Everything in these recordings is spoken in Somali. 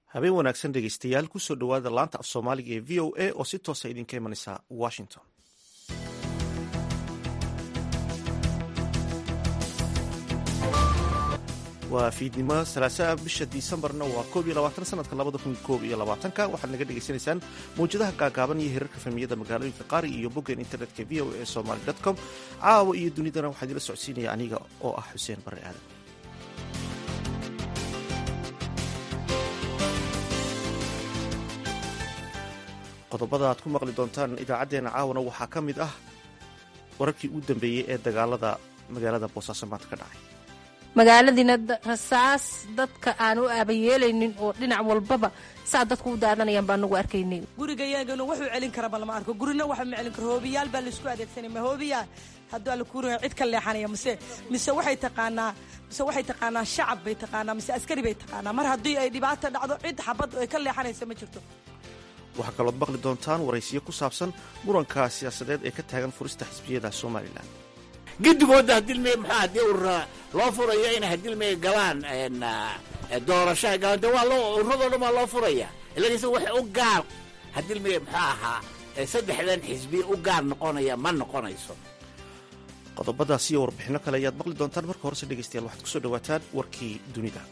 habeen wanaagsan dhegeystayaal kusoo dhowaada laanta af soomaaliga ee v o a oo si toosa idinka imanaysa washington waa fiidnimo salaasaa bisha disembarna waa koob iyo labaatan sanadka labada kun koob iyo labaatanka waxaad naga dhagaysanaysaan mawjadaha gaagaaban iyo hirarka fahmiyada magaalooyinka qaari iyo boggeen internetka v o a somaly com caawa iyo dunidana waxaa idila socodsiinaya aniga oo ah xuseen barre aadan qodobada aad ku maqli doontaan idaacaddeenna caawana waxaa ka mid ah wararkii u dambeeyey ee dagaalada magaalada boosaaso maanta ka dhacay magaaladiina rasaas dadka aan u aabayeelaynin oo dhinac walbaba saa dadku u daadanayaan baa nagu arkaynay gurigayagana wuxuu celin karaba lama arko gurina waxa ma celin karo hoobiyaal baa laisku adeegsanay ma hoobiyaa hadduu alla kuuraya cid ka leexanaya mise mise waxay taqaanaa mise waxay taqaanaa shacab bay taqaanaa mise askari bay taqaanaa mar haddii ay dhibaata dhacdo cid xabad ay ka leexanaysa ma jirto waxaa kalood maqli doontaan waraysiyo ku saabsan muranka siyaasadeed ee ka taagan furista xisbiyada somalilan gidigooda hadilmey maxaa haddii urura loo furayo inay hadilmey galaan doorashaha galaan de waa loo ururadoo dhan waa loo furaya ilagiisa wax u gaar hadilmey muxuu ahaa saddexdan xisbi u gaar noqonaya ma noqonayso qodobadaas iyo warbixinno kale ayaad maqli doontaan marka horese dhegeystayaal waxaad kusoo dhawaataan warkii dunida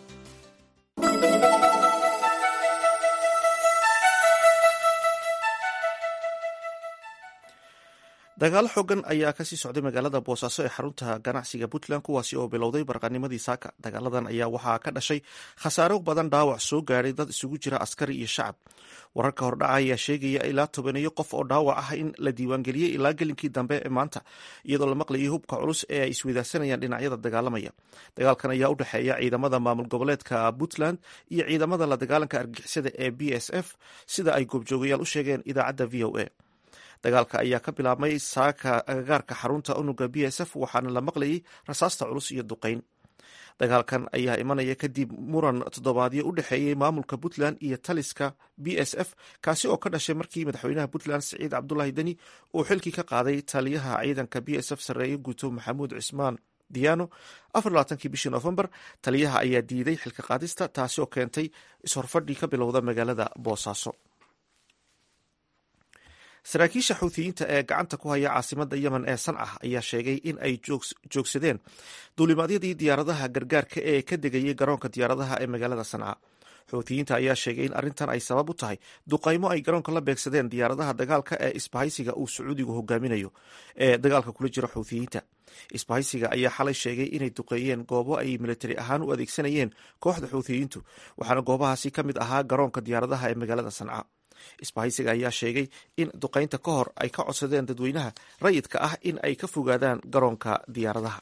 dagaalo xoogan ayaa kasii socday magaalada boosaaso ee xarunta ganacsiga puntland kuwaasi oo bilowday barqanimadii saaka dagaaladan ayaa waxaa ka dhashay khasaaro badan dhaawac soo gaadhay dad isugu jira askari iyo shacab wararka hordhaca ayaa sheegaya ilaa tobaneeyo qof oo dhaawac ah in la diiwaangeliyey ilaa gelinkii dambe ee maanta iyadoo la maqlayay hubka culus ee ay isweydaarsanayaan dhinacyada dagaalamaya dagaalkan ayaa u dhexeeya ciidamada maamul goboleedka puntland iyo ciidamada la dagaalanka argixisada ee b s f sida ay goobjoogayaal u sheegeen idaacadda v o a dagaalka ayaa ka bilaabmay saaka agagaarka xarunta unuga b s f waxaana la maqlayay rasaasta culus iyo duqeyn dagaalkan ayaa imanaya kadib muran toddobaadyo u dhexeeyey maamulka puntland iyo taliska b s f kaasi oo ka dhashay markii madaxweynaha puntland siciid cabdulaahi deni uu xilkii ka qaaday taliyaha ciidanka b s f sarreeye guuto maxamuud cismaan diano afarlabaatankii bishii noofembar taliyaha ayaa diiday xilka qaadista taasi oo keentay ishorfadhii ka bilowda magaalada boosaaso saraakiisha xuutiyiinta ee gacanta ku haya caasimada yemen ee sanca ayaa sheegay in ay joogsadeen duulimaadyadii diyaaradaha gargaarka ee ka degayay garoonka diyaaradaha ee magaalada sanca xuutiyiinta ayaa sheegay in arrintan ay sabab u tahay duqaymo ay garoonka la beegsadeen diyaaradaha dagaalka ee isbahaysiga uu sacuudigu hogaaminayo ee dagaalka kula jira xuutiyiinta isbahaysiga ayaa xalay sheegay inay duqeeyeen goobo ay militari ahaan u adeegsanayeen kooxda xuutiyiintu waxaana goobahaasi ka mid ahaa garoonka diyaaradaha ee magaalada sanca isbahaysiga ayaa sheegay in duqaynta ka hor ay ka codsadeen dadweynaha rayidka ah in ay ka fogaadaan garoonka diyaaradaha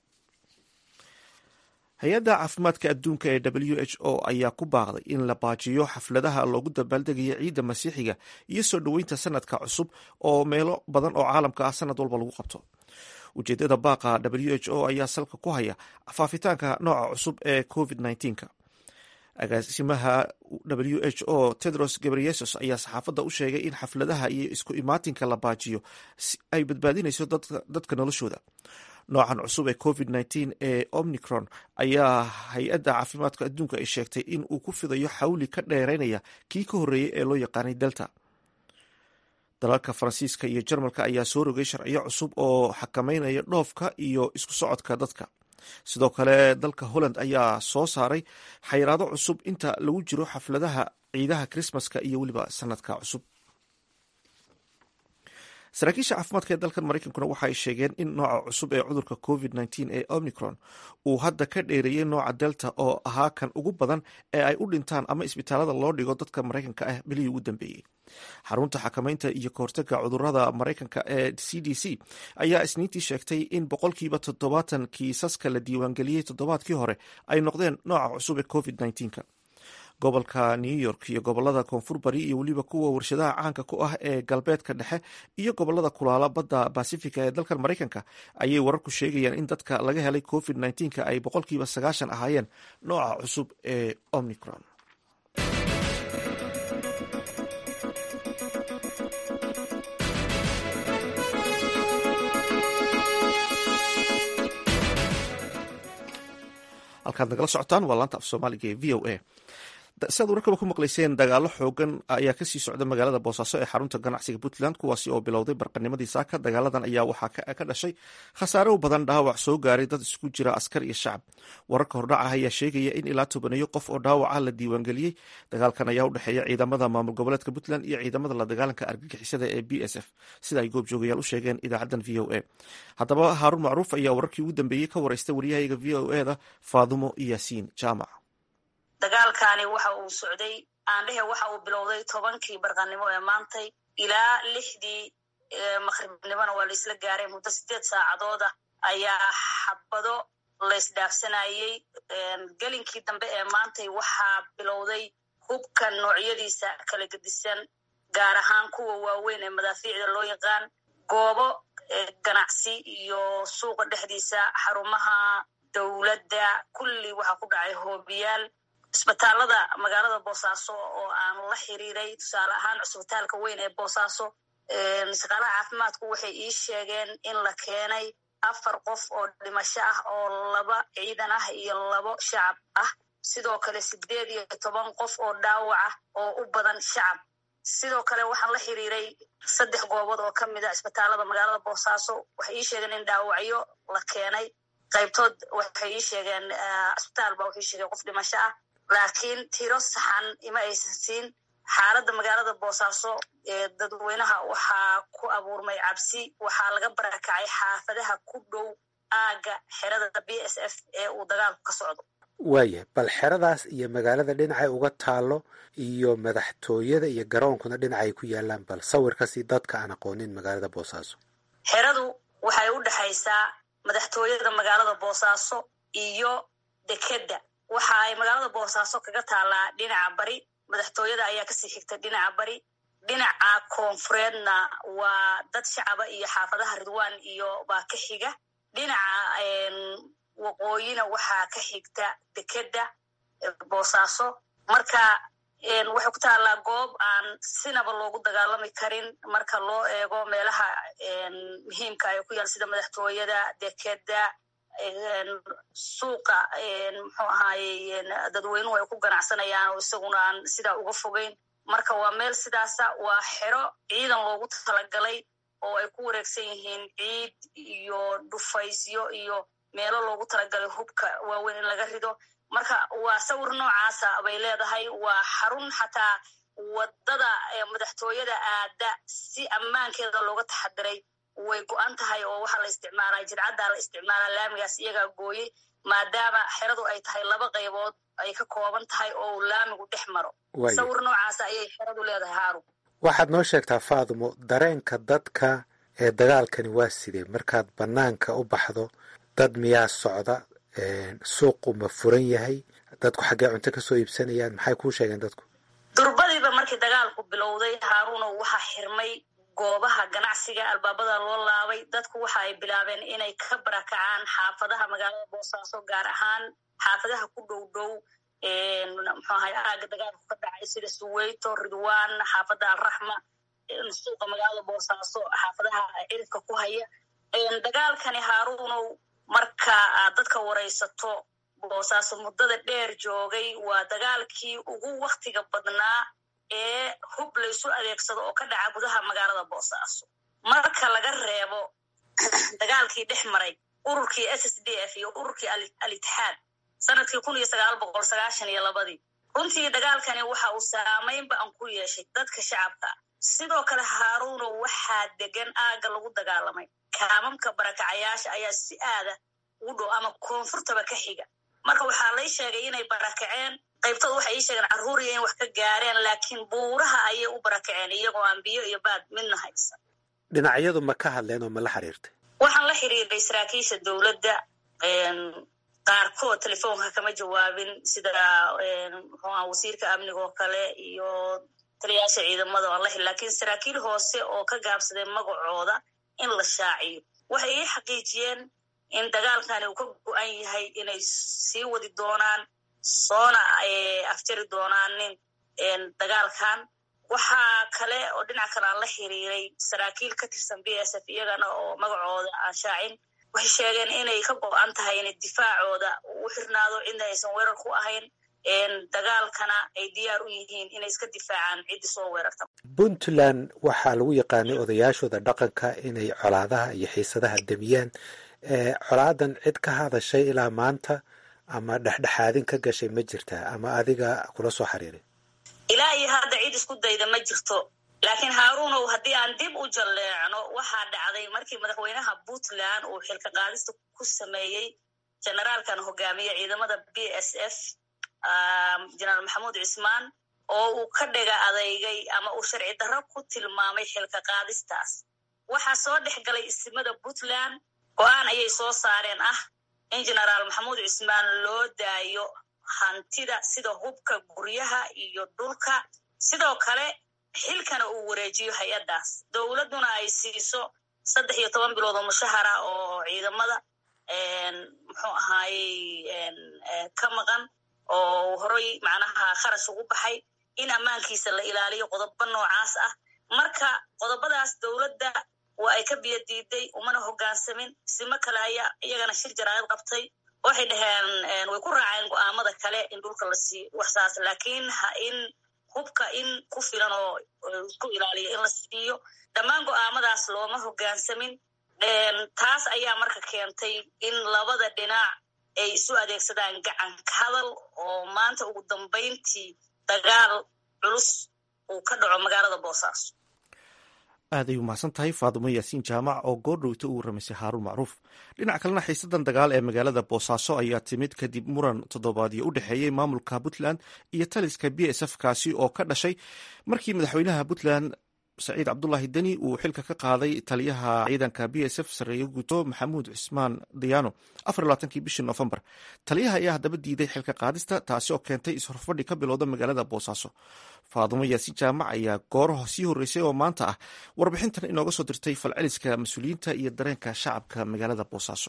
hay-adda caafimaadka adduunka ee w h o ayaa ku baaqday in la baajiyo xafladaha loogu dabaaldegayo ciidda masiixiga iyo soo dhoweynta sanadka cusub oo meelo badan oo caalamka ah sanad walba lagu qabto ujeedada baaqa w h o ayaa salka ku haya faafitaanka nooca cusub ee covid -19. agaasimaha w h o tedros gebreyesus ayaa saxaafadda u sheegay in xafladaha iyo isku imaatinka la baajiyo ay badbaadinayso dadka noloshooda noocan cusub ee covid -19 ee omnicron ayaa hay-adda caafimaadka adduunka ay sheegtay in uu ku fidayo xawli ka dheereynaya kii ka horreeyey ee loo yaqaanay delta dalalka faransiiska iyo jarmalka ayaa soo rogay sharciyo cusub oo xakameynaya dhoofka iyo isku socodka dadka sidoo kale dalka holland ayaa soo saaray xayiraado cusub inta lagu jiro xafladaha ciidaha krismaska iyo weliba sanadka cusub saraakiisha caafimaadka ee dalkan maraykankuna waxa ay sheegeen in nooca cusub ee cudurka covid -19 ee omicron uu hadda ka dheereeyey nooca delta oo ahaa kan ugu badan ee ay u dhintaan ama isbitaalada loo dhigo dadka maraykanka ah bilihii ugu dambeeyey xarunta xakamaynta iyo kahortaga cudurada maraykanka ee c d c ayaa isniintii sheegtay in boqolkiiba toddobaatan kiisaska la diiwaangeliyey toddobaadkii hore ay noqdeen nooca cusub ee covid -19 gobolka new york iyo gobolada koonfur bari iyo weliba kuwa warshadaha caanka ku ah ee galbeedka dhexe iyo gobolada kulaala badda basifica ee dalkan maraykanka ayay wararku sheegayaan in dadka laga helay covid -19 ay boqolkiiba sagaashan ahaayeen nooca cusub ee omicron halkaad nagala socotaan waa laanta af soomaaliga ee v o a si aad wararkaba ku maqlayseen dagaalo xoogan ayaa kasii socda magaalada boosaaso ee xarunta ganacsiga puntland kuwaasi oo bilowday barqanimadii saaka dagaaladan ayaa waxaa ka dhashay khasaare u badan dhaawac soo gaaray dad isugu jira askar iyo shacab wararka hordhaca ayaa sheegaya in ilaa tobaneeyo qof oo dhaawaca la diiwaangeliyey dagaalkan ayaa u dhexeeya ciidamada maamul goboleedka puntland iyo ciidamada la dagaalanka argagixisada ee b s f sida ay goobjoogayaal u sheegeen idaacadan v o a haddaba haaruun macruuf ayaa wararkii ugu dambeeyey ka wareysta waryahayga v o e da faadumo yaasiin jaamac dagaalkani waxa uu socday aandhehe waxa uu bilowday tobankii barqanimo ee maantay ilaa lixdii maqribnimona waa la isla gaaray muddo sideed saacadood ah ayaa xabado laysdhaafsanayey gelinkii dambe ee maantay waxaa bilowday hubka noocyadiisa kala gedisan gaar ahaan kuwa waaweyn ee madaafiicda loo yaqaan goobo ganacsi iyo suuqa dhexdiisa xarumaha dowladda kulli waxaa ku dhacay hoobiyaal isbitaalada magaalada boosaaso oo aan la xiriiray tusaale ahaan cusbitaalka weyn ee boosaaso shaqaalaha caafimaadku waxay ii sheegeen in la keenay afar qof oo dhimasho ah oo laba ciidan ah iyo labo shacab ah sidoo kale sideed iyo toban qof oo dhaawac ah oo u badan shacab sidoo kale waxaan la xiriiray saddex goobood oo ka mid a isbitaalada magaalada boosaaso waxay ii sheegeen in dhaawacyo la keenay qaybtood waxay ii sheegeen isbitaal ba waxay sheegeen qof dhimasho ah laakiin tiro saxan ima aysan siin xaaladda magaalada boosaaso ee dadweynaha waxaa ku abuurmay cabsi waxaa laga barakacay xaafadaha ku dhow aagga xerada b s f ee uu dagaalku ka socdo waayahay bal xeradaas iyo magaalada dhinacay uga taalo iyo madaxtooyada iyo garoonkuna dhinacay ku yaalaan bal sawirkasi dadka aan aqoonin magaalada boosaaso xeradu waxay u dhexaysaa madaxtooyada magaalada boosaaso iyo dekedda waxa ay magaalada boosaaso kaga taalaa dhinaca bari madaxtooyada ayaa kasii xigta dhinaca bari dhinaca koonfureedna waa dad shacaba iyo xaafadaha ridwaan iyo baa ka xiga dhinaca waqooyina waxaa ka xigta dekedda boosaaso marka waxay ku taallaa goob aan sinaba loogu dagaalami karin marka loo eego meelaha muhiimka ay ku yaal sida madaxtooyada dekedda suuqa muxuu ahaaye dadweynuhu ay ku ganacsanayaan oo isaguna aan sidaa uga fogeyn marka waa meel sidaasa waa xero ciidan loogu talagalay oo ay ku wareegsan yihiin ciid iyo dhufaysyo iyo meelo loogu talagalay hubka waaweyn in laga rido marka waa sawir noocaasa bay leedahay waa xarun xataa wadada madaxtooyada aada si ammaankeeda looga taxadiray way go-an tahay oo waxaa la isticmaalaa jidcaddaa la isticmaalaa laamigaas iyagaa gooyey maadaama xeradu ay tahay laba qaybood ay ka kooban tahay oo laamigu dhex maro sawir noocaasa ayay xeradu leedahay haarun waxaad noo sheegtaa faadumo dareenka dadka ee dagaalkani waa sidee markaad bannaanka u baxdo dad miyaa socda suuqu ma furan yahay dadku xaggee cunto kasoo iibsanayaan maxay kuu sheegeen dadku durbadiiba markii dagaalku bilowday haaruuno waxaa xirmay goobaha ganacsiga albaabada loo laabay dadku waxa ay bilaabeen inay ka barakacaan xaafadaha magaalada boosaaso gaar ahaan xaafadaha ku dhow dhow muxuu ahay aaga dagaalku ka dhacay sida suweyto ridwan xaafada alraxma suuqa magaalada boosaaso xaafadaha ciridka ku haya dagaalkani haaruunow marka aad dadka waraysato boosaaso muddada dheer joogay waa dagaalkii ugu waktiga badnaa ee hub laysu adeegsado oo ka dhaca gudaha magaalada boosaaso marka laga reebo dagaalkii dhex maray ururkii s s d f iyo ururkii al-itixaad sanadkii kun iyo sagaal boqol sagaashan iyo labadii runtii dagaalkani waxa uu saamaynba an ku yeeshay dadka shacabka sidoo kale haaruuno waxaa degan aagga lagu dagaalamay kaamamka barakacayaasha ayaa si aada ugu dhow ama koonfurtaba ka xiga marka waxaa lay sheegay inay barakaceen qaybtood waxay ii sheegeen carruuriya in wax ka gaareen laakiin buuraha ayay u barakaceen iyagoo aan biyo iyo baad midna haysan dhinacyadu ma ka hadleen oo ma la xiriirtay waxaan la xiriiray saraakiisha dowladda qaarkood telefoonka kama jawaabin sida muxuuha wasiirka amniga oo kale iyo taliyaasha ciidamada aan la xiri lakiin saraakiil hoose oo ka gaabsaday magacooda in la shaaciyo waxay ii xaqiijiyeen in dagaalkani uu ka go-an yahay inay sii wadi doonaan soona afjari doonaanin dagaalkan waxaa kale oo dhinac kale aan la xiriiray saraakiil ka tirsan b s f iyagana oo magacooda aan shaacin waxay sheegeen inay ka go-an tahay inay difaacooda u xirnaado cidna aysan weerar ku ahayn dagaalkana ay diyaar u yihiin inay iska difaacaan ciddii soo weerarta puntland waxaa lagu yaqaanay odayaashooda dhaqanka inay colaadaha iyo xiisadaha demiyaan colaadan cid ka hadashay ilaa maanta ama dhexdhexaadin ka gashay ma jirtaa ama adiga kula soo xiriiray ilaa iyo hadda cid isku dayda ma jirto laakiin haaruunow haddii aan dib u jalleecno waxaa dhacday markii madaxweynaha puntland uu xilka qaadista ku sameeyey generaalkan hogaamiye ciidamada b s f jenaraal maxamuud cismaan oo uu ka dhiga adeygay ama uu sharci darro ku tilmaamay xilka qaadistaas waxaa soo dhex galay isimada puntland go-aan ayay soo saareen ah in genaraal maxamuud cismaan loo daayo hantida sida hubka guryaha iyo dhulka sidoo kale xilkana uu wareejiyo hay-addaas dowladduna ay siiso saddex iyo toban bilood oo mushahara oo ciidamada muxuu ahaayey ka maqan oo horay macnaha kharash ugu baxay in ammaankiisa la ilaaliyo qodobo noocaas ah marka qodobadaas dowladda waa ay ka biyo diiday umana hoggaansamin simo kale ayaa iyagana shir jaraa'id qabtay waxay dhaheen way ku raaceen go'aamada kale in dhulka la siiyo waxsaas laakiin ha in hubka in ku filan oo isku ilaaliyo in la siiyo dhammaan go'aamadaas looma hoggaansamin taas ayaa marka keentay in labada dhinac ay isu adeegsadaan gacanka hadal oo maanta ugu dambayntii dagaal culus uu ka dhaco magaalada boosaaso aaday umahadsan tahay faadumo yaasiin jaamac oo goordhowta u warramaysay haaruun macruuf dhinac kalena xiisadan dagaal ee magaalada boosaaso ayaa timid kadib muran toddobaadyo u dhexeeyey maamulka puntland iyo taliska b s f kaasi oo ka dhashay markii madaxweynaha puntland saciid cabdulaahi deni uu xilka ka qaaday taliyaha ciidanka b s f sareeyo guto maxamuud cismaan diyaano afarlabaatankii bishii noofembar taliyaha ayaa haddaba diiday xilka qaadista taasi oo keentay is-horfadhi ka bilowda magaalada boosaaso faadumo yaasiin jaamac ayaa gooraha sii horreysay oo maanta ah warbixintan inooga soo dirtay falceliska mas-uuliyiinta iyo dareenka shacabka magaalada boosaaso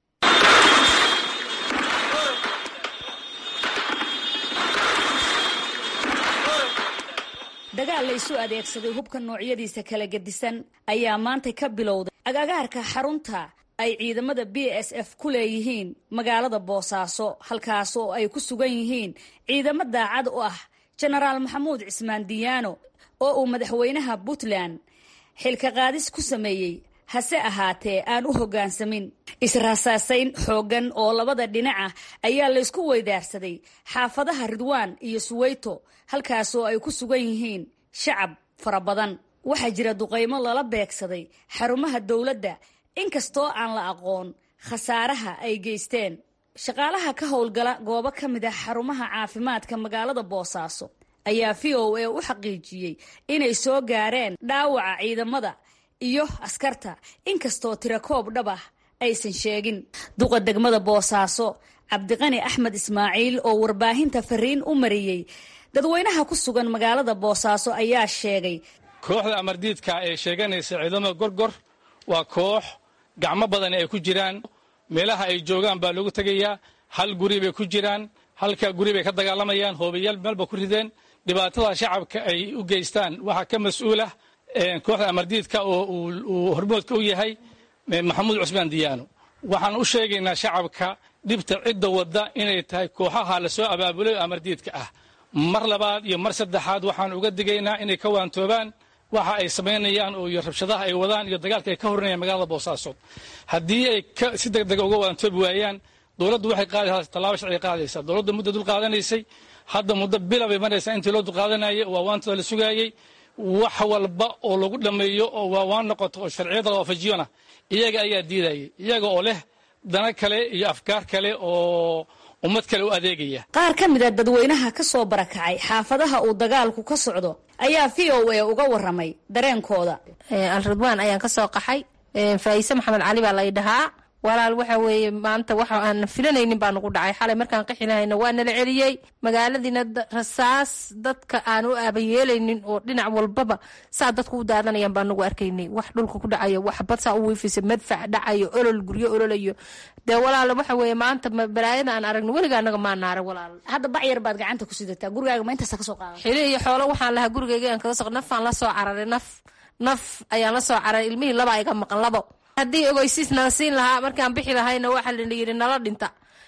dagaal la isu adeegsaday hubka noocyadiisa kala gedisan ayaa maanta ka bilowday agagaarka xarunta ay ciidamada b s f ku leeyihiin magaalada boosaaso halkaas oo ay ku sugan yihiin ciidamo daacad u ah jenaraal maxamuud cismaan diyaano oo uu madaxweynaha puntland xilka qaadis ku sameeyey hase ahaatee aan u hoggaansamin israasaasayn xooggan oo labada dhinaca ayaa laysku weydaarsaday xaafadaha ridwaan iyo suweyto halkaasoo ay ku sugan yihiin shacab fara badan waxaa jira duqaymo lala beegsaday xarumaha dowladda inkastoo aan la aqoon khasaaraha ay geysteen shaqaalaha ka howlgala goobo ka mid ah xarumaha caafimaadka magaalada boosaaso ayaa v o a u xaqiijiyey inay soo gaareen dhaawaca ciidamada iyo askarta inkastoo tirakoob dhab ah aysan sheegin duqa degmada boosaaso cabdiqani axmed ismaaciil oo warbaahinta fariin u mariyey dadweynaha ku sugan magaalada boosaaso ayaa sheegay kooxda amardiidka ee sheeganaysa ciidamada gorgor waa koox gacmo badan ay ku jiraan meelaha ay joogaan baa loogu tegayaa hal guri bay ku jiraan halka guri bay ka dagaalamayaan hoobayaal meelba ku rideen dhibaatada shacabka ay u geystaan waxaa ka mas-uulah kooxda amardiidka oo uu hormoodka u yahay maxamuud cusmaan diyaano waxaan u sheegaynaa shacabka dhibta cidda wadda inay tahay kooxaha lasoo abaabulay oo amardiidka ah mar labaad iyo mar saddexaad waxaan uga digaynaa inay ka waantoobaan waxa ay samaynayaan oo iyo rabshadaha ay wadaan iyo dagaalka ay ka horinayaan magaalada boosaaso haddii ay si deg dega uga waantoobi waayaan dowladdu waxay qaadaysaa tallaabo sharciga qaadaysaa dowladda muddo dul qaadanaysay hadda muddo bila bay maraysaa intii loo dulqaadanayay waa waantada la sugaayey wax walba oo lagu dhammeeyo oo waawaan noqoto oo sharciyada la waafajiyona iyaga ayaa diidayay iyaga oo leh dana kale iyo afkaar kale oo ummad kale u adeegaya qaar ka mid a dadweynaha ka soo barakacay xaafadaha uu dagaalku ka socdo ayaa v o a uga waramay dareenkooda alridwaan ayaan ka soo qaxay faayise maxamed cali baa lay dhahaa walaal waxa weeye maanta waxa aan filanaynin baa nagu dhacay xalay markaan qixi lahayna waa nala celiyey magaaladiina rasaas dadka aan u aabayeelaynin oo dhinac walbaba saa dadku u daadanayaan baa nagu arkaynay wax dhulka ku dhacayo wax bad saa u wiifisa madfac dhacayo olol guryo ololayo dee walaal waxa weeye maanta balaayada aan aragno weliga anaga maa naara walaal hadda bacyar baad gacanta ku sidataa gurigaaga ma intaasa kasoo qaada xili iyo xoolo waxaan lahaa gurigayga aan kaga soq nafaan la soo cararay naf naf ayaan la soo cararay ilmihii laba iga maqan labo haddii ogeysiis nala siin lahaa markaan bixi lahayna waxaa la yidhi nala dhinta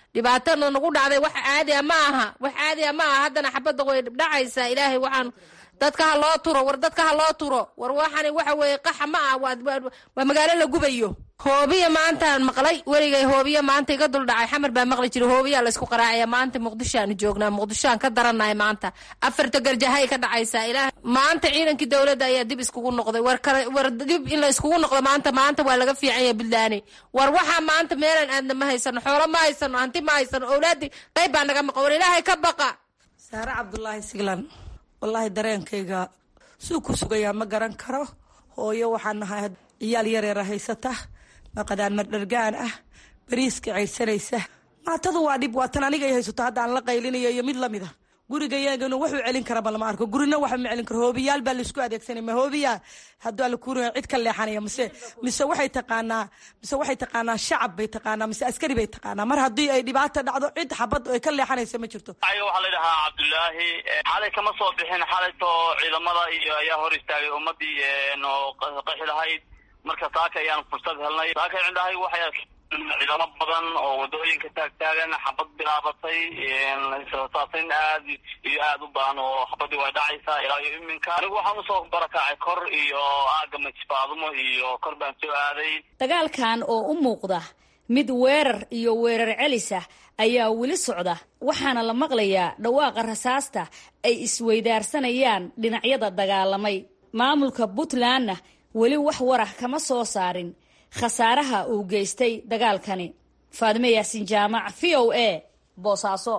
dhibaatana nagu dhacday wax caadiya ma aha wax caadiya ma aha haddana xabadda way dhacaysaa ilaahay waxaan dadka ha loo turo war dadka ha loo turo war waxani waxa weeye qaxa ma ah waa magaalo la gubayo hoobiya maantaan maqlay weligay hoobiya maanta iga dul dhacay xamar baa maqli jiray hoobiyaa laysku qaraacaya maanta muqdishoaanu joognaa muqdishoaan ka darannahay maanta afarta garjahay ka dhacaysaa ilaah maanta ciidankii dowladda ayaa dib iskugu noqday war kale war dib in la iskugu noqdo maanta maanta waa laga fiican yahay buntlaani war waxaa maanta meelan aadna ma haysano xoolo ma haysano hanti ma haysano owlaadii qayb baa naga maqan war ilaahay ka baqa saare cabdulaahi siglan wallaahi dareenkayga suu ku sugayaa ma garan karo hooyo waxaan nahay ciyaal yareera haysata maqadaan mardhargaan ah bariiska ceydsanaysa maatadu waa dhib waatan aniga ay haysato hadda aan la qaylinayo iyo mid lamid a gurigayagana wuxuu celin karaba lama arko gurina waxa ma celin karo hoobiyaal baa laisku adeegsanay ma hoobiya hadduu alla kuuraya cid ka leexanaya mise mise waxay taqaanaa mise waxay taqaanaa shacab bay taqaanaa mise askari bay taqaanaa mar haddii ay dhibaata dhacdo cid xabad ay ka leexanaysa ma jirto waxaa la dhahaa cabdullaahi xalay kama soo bixin xalayto ciidamada iyo ayaa hor istaagay ummadii oo qaxi lahayd marka saaka ayaan fursad helnay saaka cindahay waxay ciidamo badan oo wadooyinka taagtaagan xabad bilaabatay saasin aad iyo aad u badan oo xabadii way dhacaysaa ilaa iyo iminka anigu waxaan usoo barakacay kor iyo aaga majfaadumo iyo kor baan soo aaday dagaalkan oo u muuqda mid weerar iyo weerar celis ah ayaa weli socda waxaana la maqlayaa dhawaaqa rasaasta ay isweydaarsanayaan dhinacyada dagaalamay maamulka puntlandna weli wax warah kama soo saarin khasaaraha uu geystay dagaalkani faadime yaasin jaamac v o a boosaaso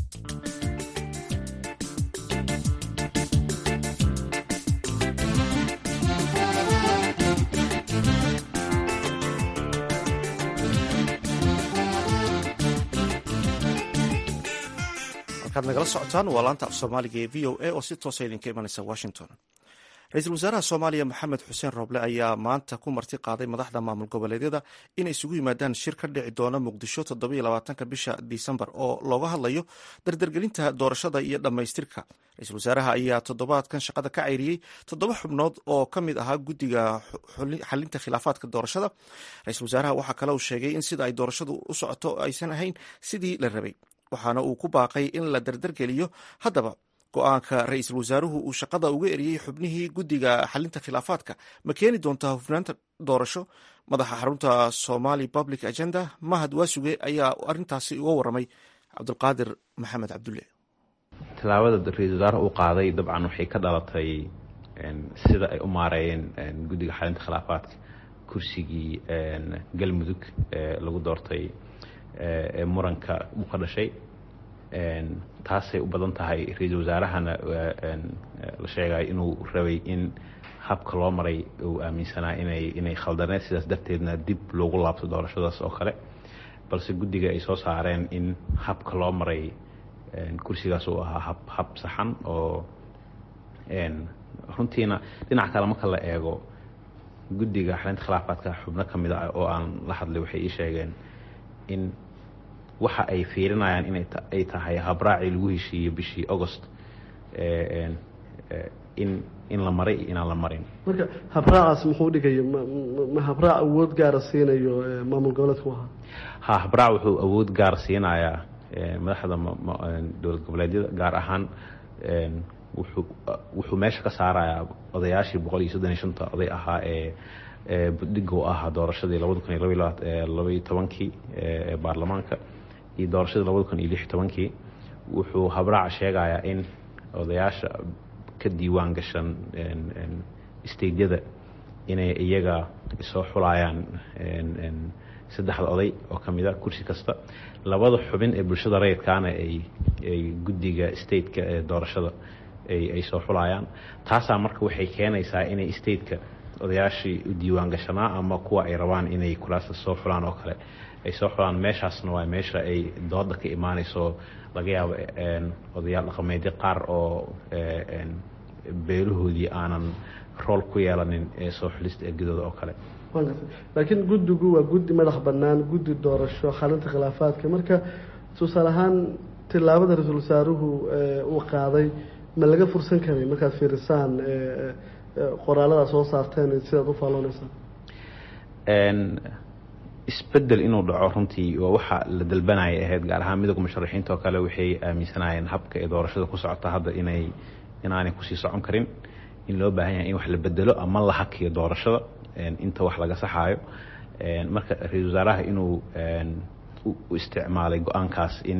halkaad nagala socotaan waa laanta af soomaaliga ee v o a oo si toosa idinka imanaysa washington ra-iisul wasaaraha soomaaliya maxamed xuseen roble ayaa maanta ku marti qaaday madaxda maamul goboleedyada inay isugu yimaadaan shir ka dhici doona muqdisho toddobaiylabaatanka bisha disembar oo looga hadlayo dardargelinta doorashada iyo dhammaystirka ra-iisul wasaaraha ayaa toddobaadkan shaqada ka cayriyey toddoba xubnood oo ka mid ahaa guddiga xalinta khilaafaadka doorashada ra-iisul wasaaraha waxaa kale uu sheegay in sida ay doorashadu u socoto aysan ahayn sidii la rabay waxaana uu ku baaqay in la dardargeliyo haddaba go-aanka ra-iisul wasaaruhu uu shaqada uga eriyey xubnihii guddiga xalinta khilaafaadka ma keeni doontaa hufnaanta doorasho madaxa xarunta somali public agenda mahad waasuge ayaa arintaasi uga waramay cabdulqaadir maxamed cabdulle tallaabada ra-iisul wasaaraha uu qaaday dabcan waxay ka dhalatay sida ay u maareeyeen guddiga xalinta khilaafaadka kursigii galmudug ee lagu doortay ee muranka uu ka dhashay taasay u badan tahay ra-iisul wasaarahana la sheegay inuu rabay in habka loo maray uu aaminsanaa inay inay khaldaneed sidaas darteedna dib loogu laabto doorashadaas oo kale balse guddiga ay soo saareen in habka loo maray kursigaas uu ahaa hab hab saxan oo runtiina dhinac kale marka la eego guddiga xalinta khilaafaadka xubno ka mid ah oo aan la hadlay waxay ii sheegeen in waxa ay fiirinayaan inay tahay habraacii lagu heshiiyey bishii agost in in la maray iyo inaan la marin marka habraacaas muxuu dhigaya ma habraac awood gaara siinayo maamul goboleedku ahaa ha habraac wuxuu awood gaar siinayaa madaxda dowlad goboleedyada gaar ahaan wuxuu meesha ka saarayaa odayaashii boqol iyo soddon iyo shanta oday ahaa ee budhiga u ahaa doorashadii labada kun iyo labaiyo tobankii ee baarlamaanka iyo doorashadii labada kun iyo lix iyo tobankii wuxuu habraaca sheegayaa in odayaasha ka diiwaan gashan steydyada inay iyaga soo xulayaan saddexda oday oo ka mida kursi kasta labada xubin ee bulshada rayidkaana ay guddiga stateka ee doorashada ay soo xulayaan taasaa marka waxay keenaysaa inay stateka odayaashii u diiwaan gashanaa ama kuwa ay rabaan inay kulaasta soo xulaan oo kale ay soo xulaan meeshaasna waa meesha ay dooda ka imaanayso laga yaabo odayaal dhaqameedyo qaar oo beelahoodii aanan rool ku yeelanin ee soo xulista ergadooda oo kale laakiin guddigu waa guddi madax bannaan guddi doorasho xalinta khilaafaadka marka tusaale ahaan tillaabada ra-iisul wasaaruhu uu qaaday ma laga fursan karay markaad fiirisaan qoraalada soo saarteen sidaad u faallooneysaan isbedel inuu dhaco runtii waa waxa la dalbanaya ahayd gaar ahaan midowga musharaxiinta oo kale waxay aaminsanayeen habka ee doorashada ku socota hadda inay inaanay kusii socon karin in loo baahan yahay in wax la bedelo ama la hakiyo doorashada inta wax laga saxaayo marka ra-iisul wasaaraha inuu u isticmaalay go-aankaas in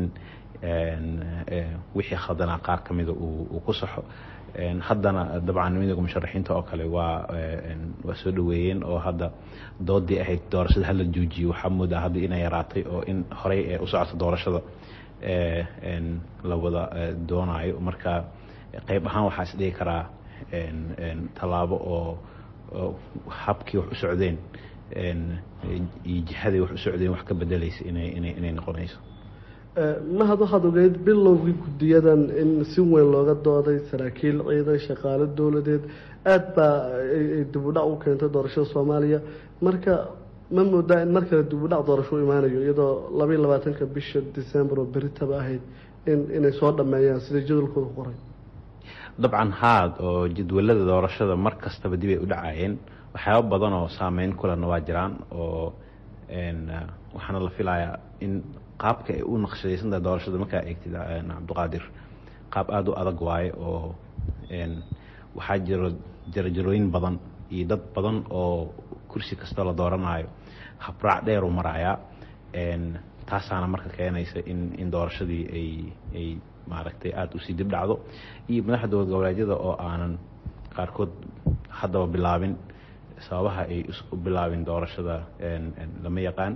wixii khadanaa qaar ka mida uu ku saxo haddana dabcan midowga musharaxiinta oo kale waa waa soo dhaweeyeen oo hadda doodii ahayd doorashada hala joojiyo waxaa moodaa hadda inay yaraatay oo in horey ee u socota doorashada la wada doonaayo marka qayb ahaan waxaa is dhigi karaa tallaabo oo habkii wax u socdeen iyo jihaday wax u socdeen wax ka bedelaysa inay inay inay noqonayso mahad waxaad ogeyd bilowgii guddiyadan in si weyn looga dooday saraakiil ciidan shaqaalo dowladeed aada baa ay dibudhac u keentay doorashada soomaaliya marka ma moodaa in mar kale dibudhac doorasho u imaanayo iyadoo labaiyo labaatanka bisha december oo beritaba ahayd in inay soo dhameeyaan sida jadwalkooda ku qoray dabcan haad oo jadwalada doorashada mar kastaba dib ay u dhacayeen waxyaaba badan oo saameyn kulena waa jiraan oo waxaana la filayaa in qaabka ay u naqshadaysantahay doorashada markaa eegtid cabdiqaadir qaab aada u adag waaye oo waxaa jiro jarajarooyin badan iyo dad badan oo kursi kastoo la dooranayo habraac dheer u marayaa taasaana marka keenaysa in in doorashadii ay ay maaragtay aada usii dib dhacdo iyo madaxda dowlad goboleedyada oo aanan qaarkood haddaba bilaabin sababaha ay u bilaabin doorashada lama yaqaan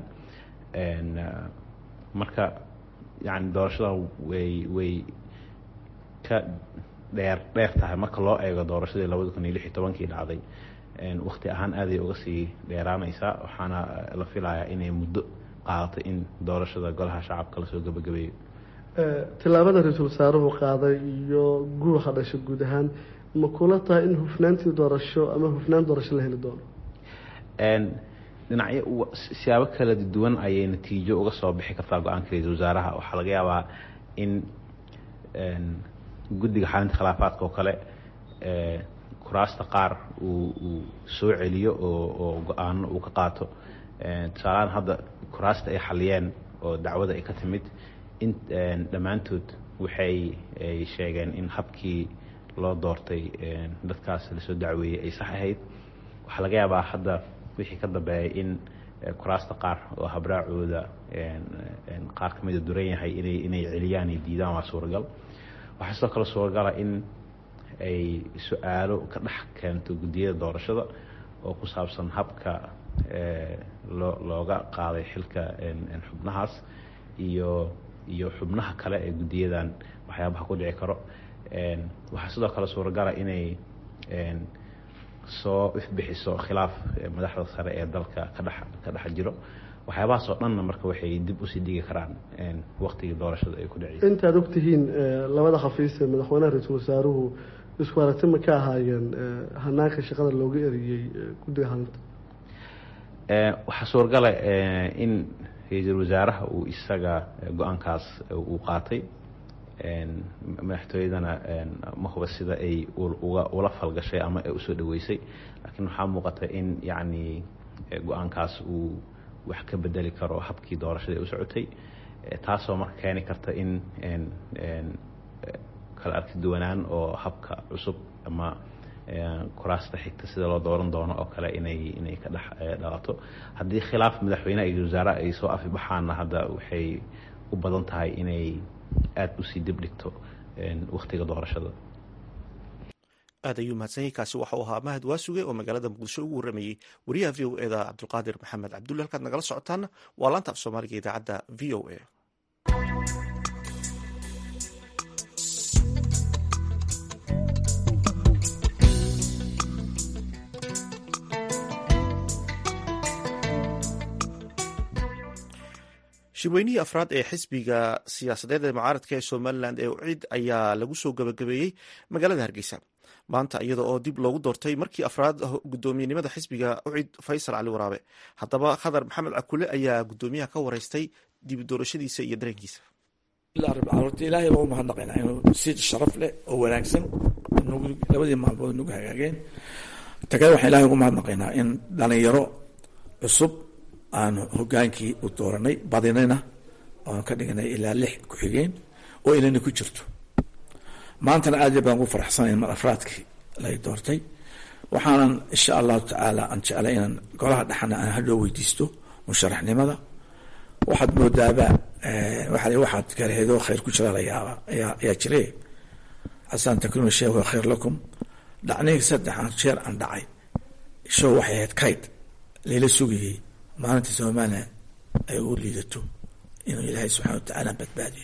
marka yani doorashada way way ka dheer dheer tahay marka loo eego doorashadii labada kun iyo lix iyo tobankii dhacday wakti ahaan aaday uga sii dheeraanaysaa waxaana la filayaa inay muddo qaadatay in doorashada golaha shacabka lasoo gabagabeeyo tillaabada ra-iisul wasaaruhu qaaday iyo guuxa dhasha guud ahaan ma kula tahay in hufnaantii doorasho ama hufnaan doorasho la heli doono dhinacyo siyaabo kala duwan ayay natiijo uga soo bixi kartaa go-aanka ra-iisul wasaaraha waxaa laga yaabaa in guddiga xalinta khilaafaadka oo kale kuraasta qaar uu uu soo celiyo oo oo go-aano uu ka qaato tusaalahaan hadda kuraasta ay xaliyeen oo dacwada ay ka timid in dhammaantood waxay ay sheegeen in habkii loo doortay dadkaas lasoo dacweeyey ay sax ahayd waxaa laga yaabaa hadda wixii ka dambeeyay in kuraasta qaar oo habraacooda qaar kamida duran yahay inay inay celiyaan ay diidaan waa suuragal waxaa sidoo kale suuragala in ay su-aalo ka dhex keento guddiyada doorashada oo ku saabsan habka loo looga qaaday xilka xubnahaas iyo iyo xubnaha kale ee guddiyadan waxyaabaha ku dhici karo waxaa sidoo kale suuragala inay soo ifbixiso khilaaf madaxda sare ee dalka ka dhex ka dhex jiro waxyaabahaas oo dhanna marka waxay dib usii dhigi karaan waktigii doorashada ay ku dhaciyay intaad ogtihiin labada khafiis ee madaxweynaha ra-iisul wasaaruhu isku aragti ma ka ahaayeen hanaanka shaqada looga eriyey guddiga halinta waxaa suuragala in ra-iisul wasaaraha uu isaga go-aankaas uu qaatay madaxtooyadana ma huba sida ay uga ula falgashay ama ay usoo dhaweysay laakiin waxaa muuqata in yacni go-aankaas uu wax ka bedeli karo habkii doorashada ay u socotay taasoo marka keeni karta in kala arki duwanaan oo habka cusub ama kuraasta xigta sida loo dooran doono oo kale inay inay ka dhex dhalato haddii khilaaf madaxweyneha iyo wasaare ay soo afibaxaanna hadda waxay u badan tahay inay aada usii dib dhigto waktiga doorashada aad ayuu mahadsanyahy kaasi waxa uu ahaa mahad waasuge oo magaalada muqdisho ugu warramayey wariyaha v o eda cabdulqaadir maxamed cabdulle halkaad nagala socotaana waa laanta af soomaaliga idaacadda v o a shirweynihii afraad ee xisbiga siyaasadeed ee mucaaradka ee somalilan ee ucid ayaa lagu soo gabagabeeyey magaalada hargeysa maanta iyada oo dib loogu doortay markii afraad gudoomiyenimada xisbiga ucid faysal cali waraabe haddaba khadar maxamed cakule ayaa gudoomiyaha ka wareystay dib doorashadiisa iyo dareenkiisa horta ilaahay baa u mahadnaqaynaa inuu si sharaf leh oo wanaagsan labadii maalmood nagu hagaageen tagay waxaan ilahay ugu mahadnaqaynaa in dhalinyaro cusub aanu hogaankii u dooranay badinayna oanu ka dhignay ilaa lix ku-xigeen oo inana ku jirto maantana aad iyo baan ugu faraxsanayn mar afraadkii lay doortay waxaanan insha allahu tacaala aan jeclay inaan golaha dhexana aan hadhoo weydiisto musharaxnimada waxaad moodaaba waa waxaad garheedoo khayr ku jira la yaaba ayaa ayaa jire xasan takrimu sheekh wa khayr lakum dhacnihii saddexan jeer aan dhacay show waxay ahayd kayd layla sugayey maalinta somalilan ay ugu liidato inuu ilaahay subxana wa tacaala badbaadiyo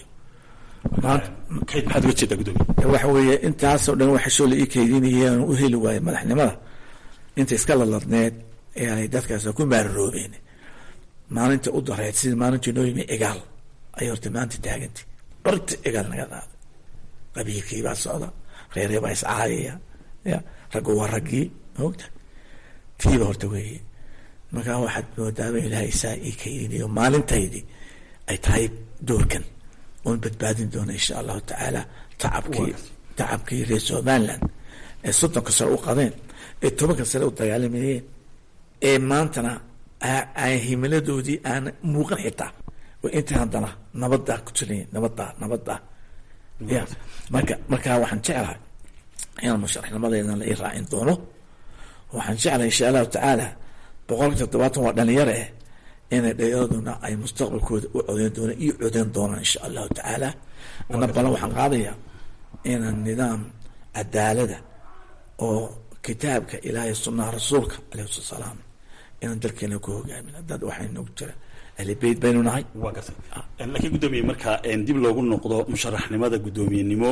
kayd maxaad uga jeedaa gudoomiye waxa weeye intaasoo dhan waxa shoo la ii kaydinayeen u heli waayey madaxnimada inta iska laladneed ayaanay dadkaas ku maararoobeen maalinta u dareed sida maalintii noo yimi egaal ayay horta maanta taagantay barta egaal naga qaaday qabiilkii baa socda reeree baa iscaayaya ya raggu waa raggii moogta tiiba horta weeye markaa waxaad moodaaba ilaahay saa ii kaydinayo maalintaydii ay tahay doorkan oon badbaadin doona insha allahu tacaala tacabkii tacabkii reer somaliland ee soddonka sare u qadeen ee tobanka sare u dagaalamayeen ee maantana aan himiladoodii aan muuqan xitaa oo inta haddana nabaddaa ku jiray nabaddaa nabaddaa ya marka markaa waxaan jeclahay inaan musharaxnimadeedana la ii raacin doono waxaan jeclahay insha allahu tacaala boqolka toddobaatan waa dhalinyaro eh inay dhayaraduna ay mustaqbalkooda u codeyn doonaan iyo codeyn doonaan insha allahu tacaala ana balan waxaan qaadayaa inaan nidaam cadaalada oo kitaabka ilaahay sunnaha rasuulka alayhi salatu salaam inaan dalkeena ku hogaamin dad waxay nagu jira ahli beyt baynu nahay waa gartay laakiin guddoomiye marka dib loogu noqdo musharaxnimada guddoomiyenimo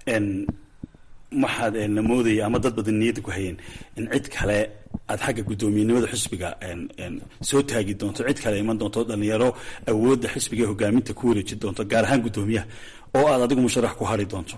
waxaad la moodaya ama dad badan niyadda ku hayeen in cid kale aad xagga guddoomiyenimada xisbiga soo taagi doonto cid kale iman doonto dhalinyaro awoodda xisbiga ee hogaaminta ku wareeji doonto gaar ahaan guddoomiyaha oo aad adigu musharax ku hari doonto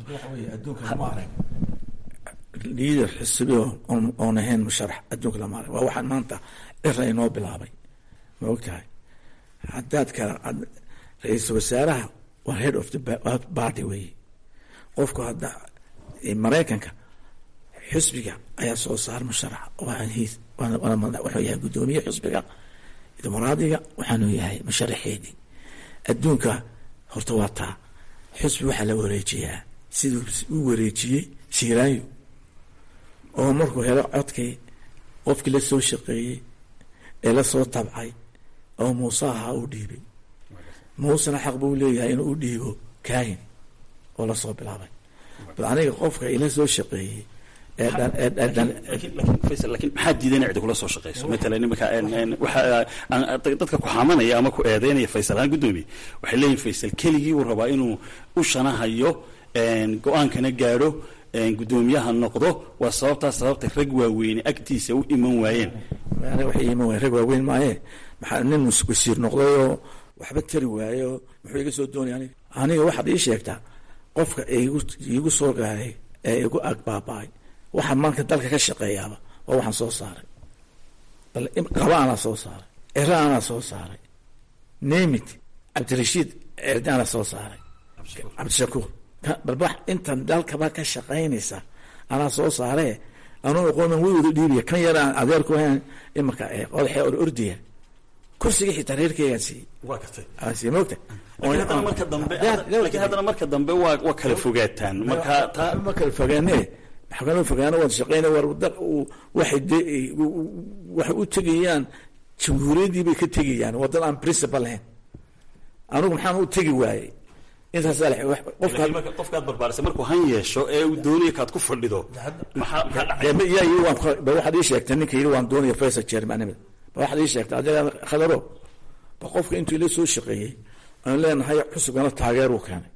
liader xisbiyo oon ahayn musharax adduunka lama arag waa waxaan maanta cira inoo bilaabay ma ogtahay haddaad kala ra-iisul wasaaraha waa head of the party weeye qofku hadda maraykanka xisbiga ayaa soo saar musharax wuxuu yahay guddoomiye xisbiga dimuqraadiga waxaanu yahay musharaxeedii adduunka horta waa taa xisbi waxaa la wareejiyaa siduu u wareejiyey siiraayo oo markuu helo codkii qofkii la soo shaqeeyey ee lasoo tabcay oo muuse ahaa u dhiibay muusena xaq buu leeyahay inuu u dhiibo kaahin oo lasoo bilaabay bal aniga qofka ila soo shaqeeyey faysal lakiin maxaa diiday inay cidi kula soo shaqeyso matalan iminka waxa dadka ku xamanaya ama ku eedeynaya faysal ahaan guddoomiye waxay leeyihin faysal keligii uu rabaa inuu u shanahayo go-aankana gaadho guddoomiyaha noqdo waa sababtaas sababta rag waaweyne agtiisa u iman waayeen waxay iman waayeen rag waaweyn maaye maxaa nin wasiir noqday oo waxba tari waayo muxuu iga soo doonaya aniga aniga waxaad ii sheegtaa qofka igu iigu soo gaaray ee igu agbaaba-ay waxaa maanta dalka ka shaqeeyaaba waa waxaan soo saaray bal qaba anaa soo saaray cira anaa soo saaray nemit cabdirashiid erdi anaa soo saaray cabdishakuur bal wax intan dalkaba ka shaqaynaysa anaa soo saaree anuu aqoonan way wada dhiibaya kan yar aan adeerku ahayn imarka odaxee or ordiya kursiga xitaa reerkeygaan siiyey waa gartay aan siiyey moogta laakiin haddana marka dambe laakiin haddana marka dambe waa waa kala fogaataan marka taa ma kala fogaane maxaa fogaano wada shaqeyna war dal waxay de waxay u tegayaan jamhuuriyaddii bay ka tegayaan wadan aan principal lahayn anigu maxaan u tegi waayey intaas qofka qofkaad barbaarisay markuu han yeesho ee uu doonaya kaad ku fadhido maxaa maxaa dhacay yaa yiri waan ba waxaad ii sheegtay ninka yiri waan doonaya faysal chairmanimada ba waxaad ii sheegtay adiga khadaro ba qofka intuu ila soo shaqeeyey aan leenahay xusubkana taageer uu keenay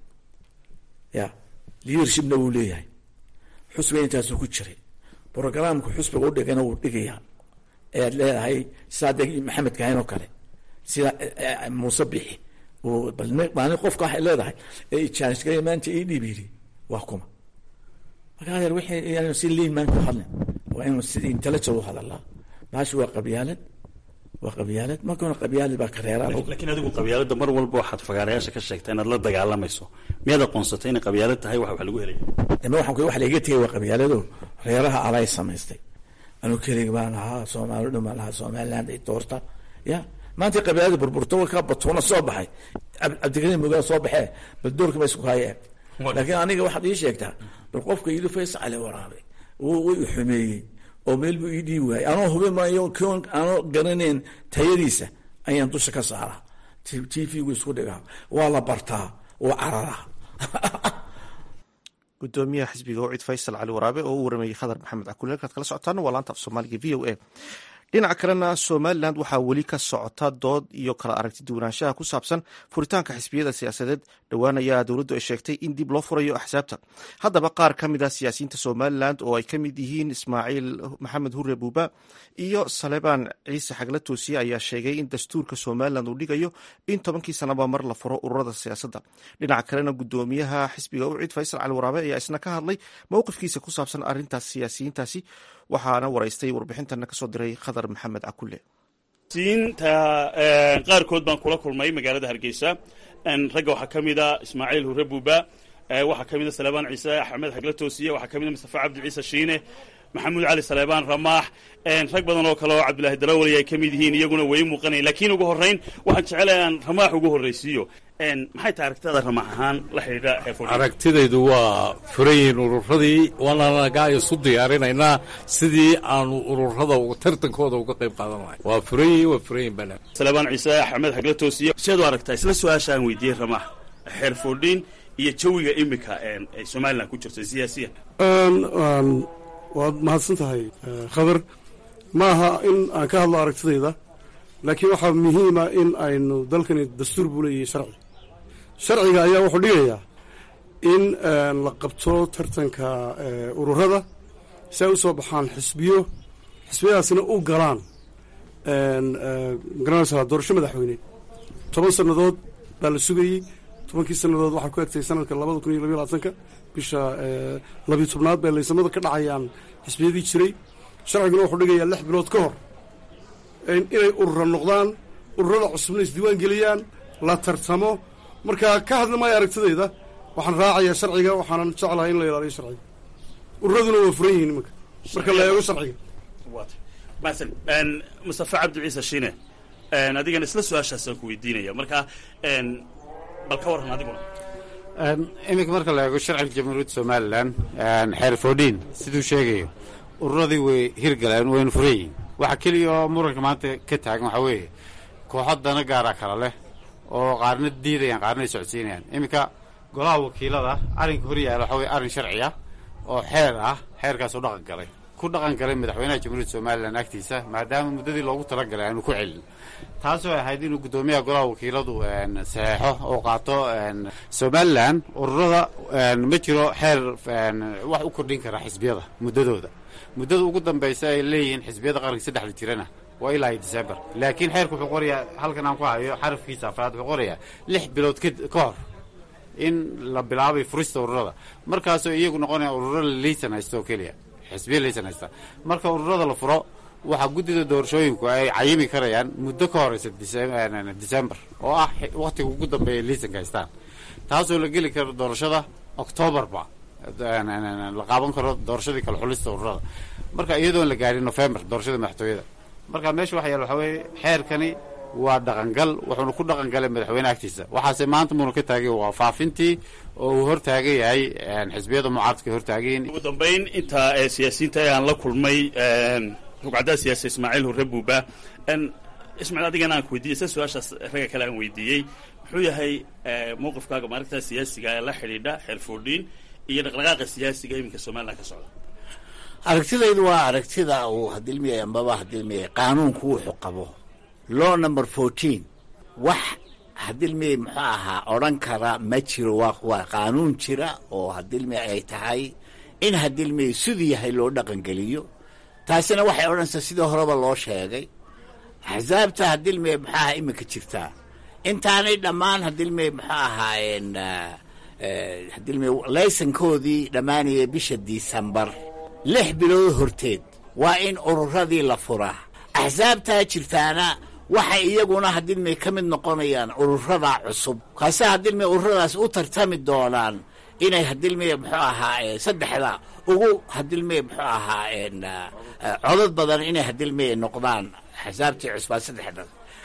ya leadershipna wuu leeyahay xusbiga intaasuu ku jiray programka xusbiga u dhigana wuu dhigayaa ayaad leedahay saade maxamed kahin oo kale sida muuse bixi balmaalin qofka waxay leedahay ee ijaanishgaya maanta ii dhiib yidhi waa kuma marka adeer wixii si liin maan ku hadlin waa inuu sida intellectual u hadalaa baashi waa qabyaalad waa qabyaalad markuna qabyaalad baa kareeraa laakiin adigu qabyaaladda mar walba waxaad fagaarayaasha ka sheegtaa inaad la dagaalamayso miyaad aqoonsatay inay qabyaalad tahay wax wax lagu helay dama waxaan wax laiga tegay waa qabyaalado reeraha alay samaystay anuu kelig baan lahaa soomaali dhan baan lahaa somaliland ay doorta ya maanta qabiilada burburto ka batuuna soo baxay cabdikariim mogaa soo baxee bal doorka ba isku hayeen laakiin aniga waxaad ii sheegtaa bal qofka yidhi faysal cali waraabe way i xumeeyey oo meel buu ii dhiibi waayey anoo hubi maayo koon anoo garanayn tayadiisa ayaan dusha ka saaraa t v gu isku dhigaa waa la bartaa waa cararaa gudoomiyaha xisbiga wacid faysal cali waraabe oo u waramayey khadar maxamed cakuli halkaad kala socotaan waa laanta af soomaaliga v o a dhinaca kalena somalilan waxaa weli ka socota dood iyo kala aragti duwanaanshaha ku saabsan furitaanka xisbiyada siyaasadeed dhowaan ayaa dowladdu ay sheegtay in dib loo furayo axsaabta haddaba qaar ka mid a siyaasiyiinta somalilan oo ay ka mid yihiin ismaaciil maxamed hure buuba iyo salebaan ciise xagla toosiye ayaa sheegay in dastuurka somalilan uu dhigayo in tobankii sanaba mar la furo ururada siyaasadda dhinaca kalena gudoomiyaha xisbiga ucid faysal cali waraabe ayaa isna ka hadlay mowqifkiisa ku saabsan arrintaas siyaasiyiintaasi waxaana waraystay warbixintana kasoo diray khadar maxamed cakule siinta qaarkood baan kula kulmay magaalada hargeysa ragga waxaa ka mid a ismaaciil hure buuba waxaa ka mid a salebaan ciise axmed xagla toosiye waxaa ka mid a mustafa cabdi ciise shiine maxamuud cali saleebaan ramaax rag badan oo kale oo cabdilaahi darawali ay ka mid yihiin iyaguna way muuqanayan lakiin ugu horrayn waxaan jecelahay aan ramaax ugu horraysiiyo maxay tahay aragtidaada ramaax ahaan la xidhiidha aragtidaydu waa furayin ururadii waananagaa isu diyaarinaynaa sidii aanu ururada tartankooda uga qayb qaadan lahay waa furayin waa furayin bana salebaan ciise axmed xagla toosiye siaad u aragtaa isla su-aasha aan weydiiyey ramaax xeer foodhiin iyo jawiga imika ay somalilan ku jirto siyaasiyan waad mahadsan tahay khadar ma aha in aan ka hadlo aragtidayda laakiin waxaa muhiima in aynu dalkani dastuur buu leeyahay sharci sharciga ayaa wuxuu dhigayaa in la qabto tartanka ururada si ay u soo baxaan xisbiyo xisbiyadaasina u galaan magaranaysaa doorasho madaxweyne toban sannadood baa la sugayey tobankii sannadood waxaa ku egtay sanadka labada kun iyo labiyo labaatanka bisha labiyo tobnaad bay laysamada ka dhacayaan xisbiyadii jiray sharciguna wuxuu dhigayaa lix bilood ka hor inay urura noqdaan ururada cusubna isdiiwaan geliyaan la tartamo marka ka hadli maayo aragtidayda waxaan raacayaa sharciga waxaanan jeclahay in la ilaaliyo sharciga ururaduna waa furan yihiin imanka marka la eego sharciga masan mustafa cabdi ciise shiine adigana isla su-aashaasaan ku weydiinaya marka bal ka warran adiguna iminka marka la eego sharciga jamhuuriyadda somalilan xeer foodhiin siduu sheegayo ururadii way hirgaleen wayna furan yihiin waxa keliya oo muranka maanta ka taagan waxaa weeye kooxo dana gaaraa kala leh oo qaarna diidayaan qaarna ay socodsiinayaan iminka golaha wakiilada arrinka hor yaala waxaa weye arrin sharci ah oo xeer ah xeerkaasoo dhaqan galay ku dhaqan galay madaxweynaha jamhuuriyadda somalilan agtiisa maadaama muddadii loogu talagalay aanu ku celin taasoo ahayd inuu guddoomiyaha golaha wakiiladu saxeexo oo qaato somalilan ururada ma jiro xeer wax u kordhin kara xisbiyada muddadooda muddada ugu dambaysa ay leeyihiin xisbiyada qaranka saddexda jirana waa ilaa iyo december laakiin xeerka wuxuu qorayaa halkan aan ku hayo xarafkiisa afraad wuxuu qorayaa lix bilood ka hor in la bilaabay furista ururada markaasoo iyagu noqonaya ururo laysan haysta oo keliya xisbiya laysan haysta marka ururada la furo waxaa guddida doorashooyinku ay cayimi karayaan muddo ka horeysa december oo ah wakhtiga ugu dambeeya laysanka haystaan taasoo la geli karo doorashada octoobarba la qaaban karo doorashadii kala xulista ururada marka iyadoon la gaadhin november doorashada madaxtooyada marka meesha waxa yaal waxaa weeye xeerkani waa dhaqangal wuxuuna ku dhaqan galay madaxweyne agtiisa waxaase maanta muuna ka taagay waa faafintii oo uu hortaagan yahay xisbiyada mucaaradka hortaagayin ugu dambayn intaa ee siyaasiyiinta ee aan la kulmay rugcaddaa siyaasa ismaaciil hurre buuba ismaaciil adigana aan ku weydiiyey sa su-aashaas ragga kale aan weydiiyey muxuu yahay mowqifkaaga maalinta siyaasiga ee la xidhiidha xeer foodhiin iyo dhaqdhaqaaqa siyaasiga iminka somalilan ka socda aragtidaydu waa aragtida uu hadilmiyay ambaba hadilmiyay qaanuunku wuxuu qabo law number fourteen wax hadilmiyay muxuu ahaa odhan kara ma jiro waa waa qaanuun jira oo hadilmiyay ay tahay in hadilmiyay siduu yahay loo dhaqangeliyo taasina waxay odhanaysaa sidii horeba loo sheegay axsaabta hadilmiyay muxuu ahaa iminka jirtaa intaanay dhammaan hadilmiyay muxuu ahaayeen hadilmiyay laysankoodii dhammaanaya bisha disembar lix bilood horteed waa in ururadii la furaa axsaabtaa jirtaana waxay iyaguna hadilmay ka mid noqonayaan ururada cusub kaase hadilmay ururadaas u tartami doonaan inay hadilmay muxuu ahaa saddexda ugu hadilmay muxuu ahaa codod badan inay hadilmay noqdaan axsaabtii cusbaa saddexda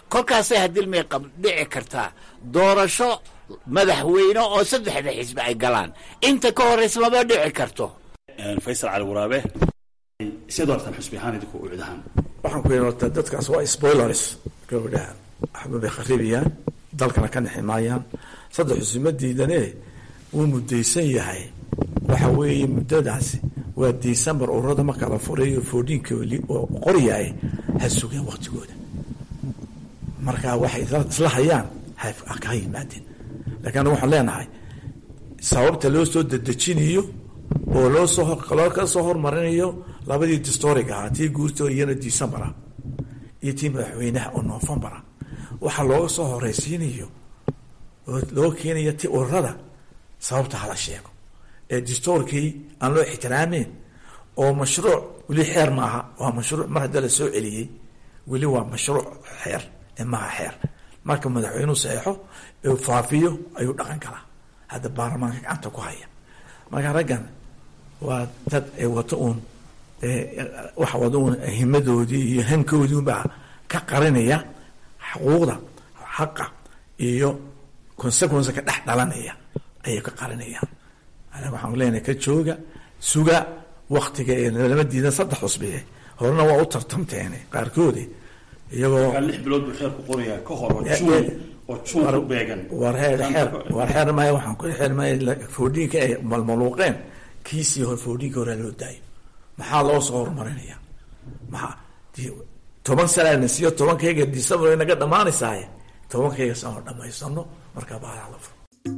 kolkaasay hadilmay dhici kartaa doorasho madaxweyne oo saddexda xisbi ay galaan inta ka horraysa maba dhici karto faysal cali waraabe siad u artaan xusbi ahaan idinku u cidahaan waxaan ku yidhi horta dadkaas waa spoilers gabadhaha waxba bay kharibiyaan dalkana ka nixi maayaan saddex xusuma diidane wuu mudaysan yahay waxa weeye muddadaasi waa december ururada marka la furayo foodiinka oo qoryahay ha sugeen waktigooda marka waxay isla hayaan ha yimaadeen laakiin anagu waxaan leenahay sababta loo soo dedejinayo oo loo soo loo ka soo hormarinayo labadii distoric ahaa tii guurta iyana december ah iyo tii madaxweynaha oo november ah waxaa looga soo horeysiinayo oo loo keenayo ti ururada sababta hala sheego ee distorkii aan loo ixtiraameyn oo mashruuc weli xeer maaha waa mashruuc mar hadda la soo celiyey weli waa mashruuc xeer ee maaha xeer marka madaxweynuhu saxeixo ee faafiyo ayuu dhaqan galaa hadda baarlamaanka gacanta ku haya marka raggan waa dad ay wato uun waxa wada uun himadoodii iyo hankoodii unbaa ka qarinaya xuquuqda xaqa iyo consequence ka dhex dhalanaya ayay ka qarinayaan aniga waxaan leenahay ka jooga suga waktiga ee lama diidan saddex cusbiye horena waa u tartamteen qaarkoodi iyagoo lix bilood buu xeer ku qorayaa ka hor oo juun oo juun ku beegan war heer xeer war xeer maya waxaan ku xeer maya foodhiinka ay malmaluuqeen kiisii hore foodhiinka hore loo daayo maxaa loo soo horumarinaya maxaa toban sana siiyo tobankayga december naga dhamaanaysaaye tobankayga sano dhamaysano markaa baalaha la furo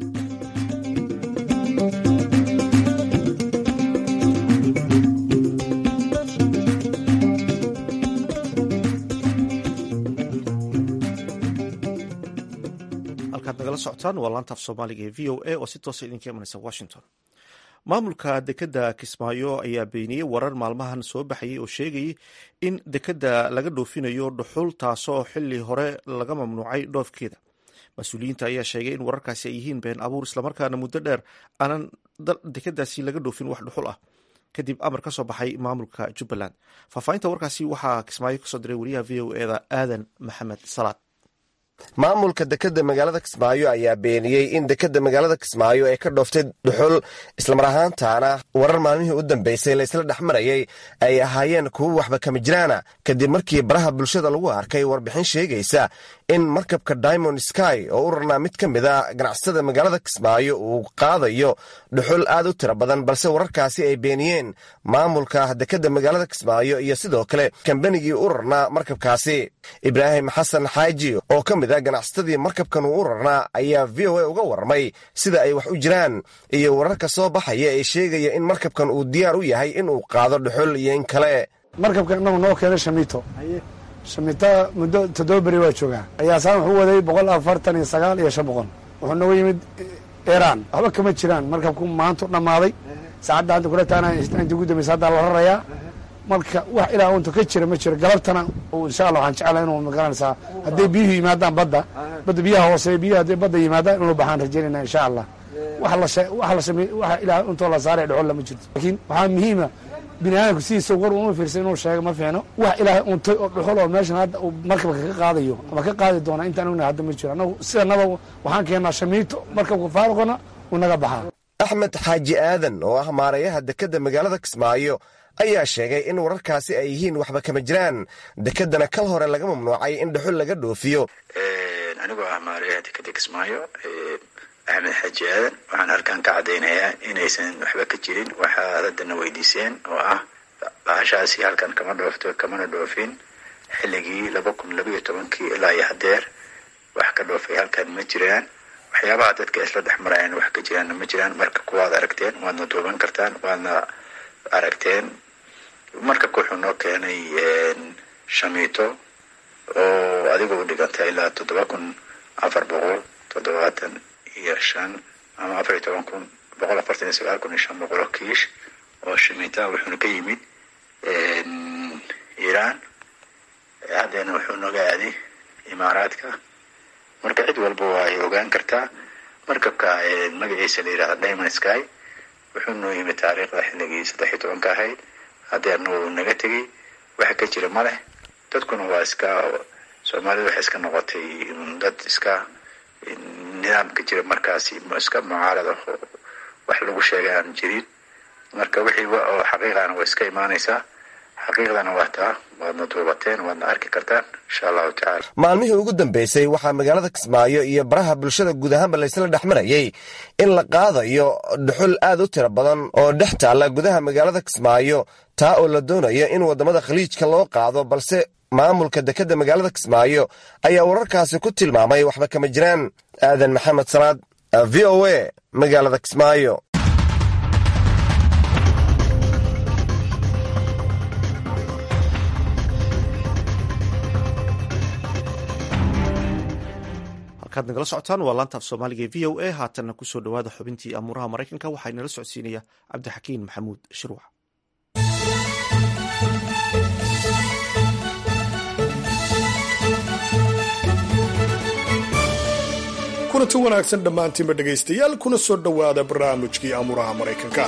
halkaad nagala socotaan waa laanta af soomaaliga ee v o a oo si toosa idinka imanaysa washington maamulka dekedda kismaayo ayaa beeniyey warar maalmahan soo baxayay oo sheegayay in dekedda laga dhoofinayo dhuxul taasoo xili hore laga mamnuucay dhoofkeeda mas-uuliyiinta ayaa sheegay in wararkaasi ay yihiin been abuur islamarkaana muddo dheer aanan dekeddaasi laga dhoofin wax dhuxul ah kadib amar ka soo baxay maamulka jubbaland faahfaahinta warkaasi waxaa kismaayo kasoo diray wariyaha v o eda aadan maxamed salaad maamulka dekedda magaalada kismaayo ayaa beeniyey in dekedda magaalada kismaayo ay ka dhooftay dhuxul islamar ahaantaana warar maalmihii u dambeysay laysla dhex marayay ay ahaayeen kuwo waxba kama jiraana kadib markii baraha bulshada lagu arkay warbixin sheegaysa in markabka diamond sky oo u rarnaa mid ka mid a ganacsatada magaalada kismaayo uu qaadayo dhuxul aad u tiro badan balse wararkaasi ay beeniyeen maamulka dekedda magaalada kismaayo iyo sidoo kale kambanigii u rarnaa markabkaasi ibraahim xasan xaaji oo ka mid a ganacsatadii markabkan uu u rarnaa ayaa v o a uga warramay sida ay wax u jiraan iyo wararka soo baxaya ee sheegaya in markabkan uu diyaar u yahay inuu qaado dhuxul iyo in kale markabka inagu noo keenay shamiito shamiita muddo toddoba beri waa joogaa ayaasaan wuxuu waday boqol afartan iyo sagaal iyo shan boqol wuxuu nooga yimid iran waxba kama jiraan markabku maantu dhammaaday saacadda hadda kula taana inta ugu dambaysa haddaa la rarayaa marka wax ilaa unta ka jira ma jiro galabtana insha allah waxaan jeclaa inuu magaranaysaa hadday biyuhu yimaadaan badda badda biyaha hoose biyaha hadday badda yimaadaan inuu baxaan rajaynayna insha allah wax la wax la samey waxa ilaa untoo la saaray dhexol lama jirto laakiin waxaa muhiima bini aadamku sidiisa war uma fiirsan inuu sheego ma fiicno wax ilaahay untay oo dhuxul oo meeshan hadda uu markabka ka qaadayo ama ka qaadi doona intaan ognahay hadda ma jiro annagu sidanaba waxaan keennaa shamiito markabka faaruqana uu naga baxaa axmed xaaji aadan oo ah maarayaha dekedda magaalada kismaayo ayaa sheegay in wararkaasi ay yihiin waxba kama jiraan dekeddana kal hore laga mamnuucay in dhuxul laga dhoofiyo anigoo ah maarayaha dekedda kismaayo axmed xaaji aadan waxaan halkan ka caddaynayaa inaysan waxba ka jirin waxaad haddana weydiiseen oo ah bahashaasi halkan kama dhoofto kamana dhoofin xilligii laba kun labaiyo tobankii ilaa iyo hadeer wax ka dhoofay halkan ma jiraan waxyaabaha dadka isla dhex marayaan wax ka jiraanna ma jiraan marka kuwaad aragteen waadna duuban kartaan waadna aragteen markabka wuxuu noo keenay shamiito oo adiga u dhiganta ilaa toddoba kun afar boqol toddobaatan iyo shan ama afar iyo toban kun boqol afartan iyo sagaal kun iyo shan boqol oo kiish oo shamiita wuxuuna ka yimid iiraan haddeena wuxuu nooga aaday imaaraadka marka cid walba waa ay ogaan kartaa markabka magaciisa la yidhahda diamond sky wuxuu noo yimid taariikhda xilligii saddex iyo tobanka ahayd haddeerna wuu naga tegey waxa ka jira ma leh dadkuna waa iska soomaalidu waxay iska noqotay dad iska nidaamka jira markaasi iska mucaarada oo wax lagu sheegay aan jirin marka wixii oo xaqiiqana way iska imaanaysaa xaqiiqdana waa taa waadna duubateen waadna arki kartaan insha allahu tacala maalmihii ugu dambeysay waxaa magaalada kismaayo iyo baraha bulshada guud ahaanba laysla dhex marayay in la qaadayo dhuxul aad u tiro badan oo dhex taalla gudaha magaalada kismaayo taa oo la doonayo in waddamada khaliijka loo qaado balse maamulka dekedda magaalada kismaayo ayaa wararkaasi ku tilmaamay waxba kama jiraan aadan maxamed salaad v o a magaalada kismaayo halkaad nagala socotaan waa laanta af soomaaliga e v o a haatanna kusoo dhowaada xubintii amuuraha maraykanka waxaa inala socodsiinaya cabdixakiin maxamuud shirwac kulanti wanaagsan dhammaantiinba dhegaystayaal kuna soo dhowaada barnaamijkii amuuraha maraykanka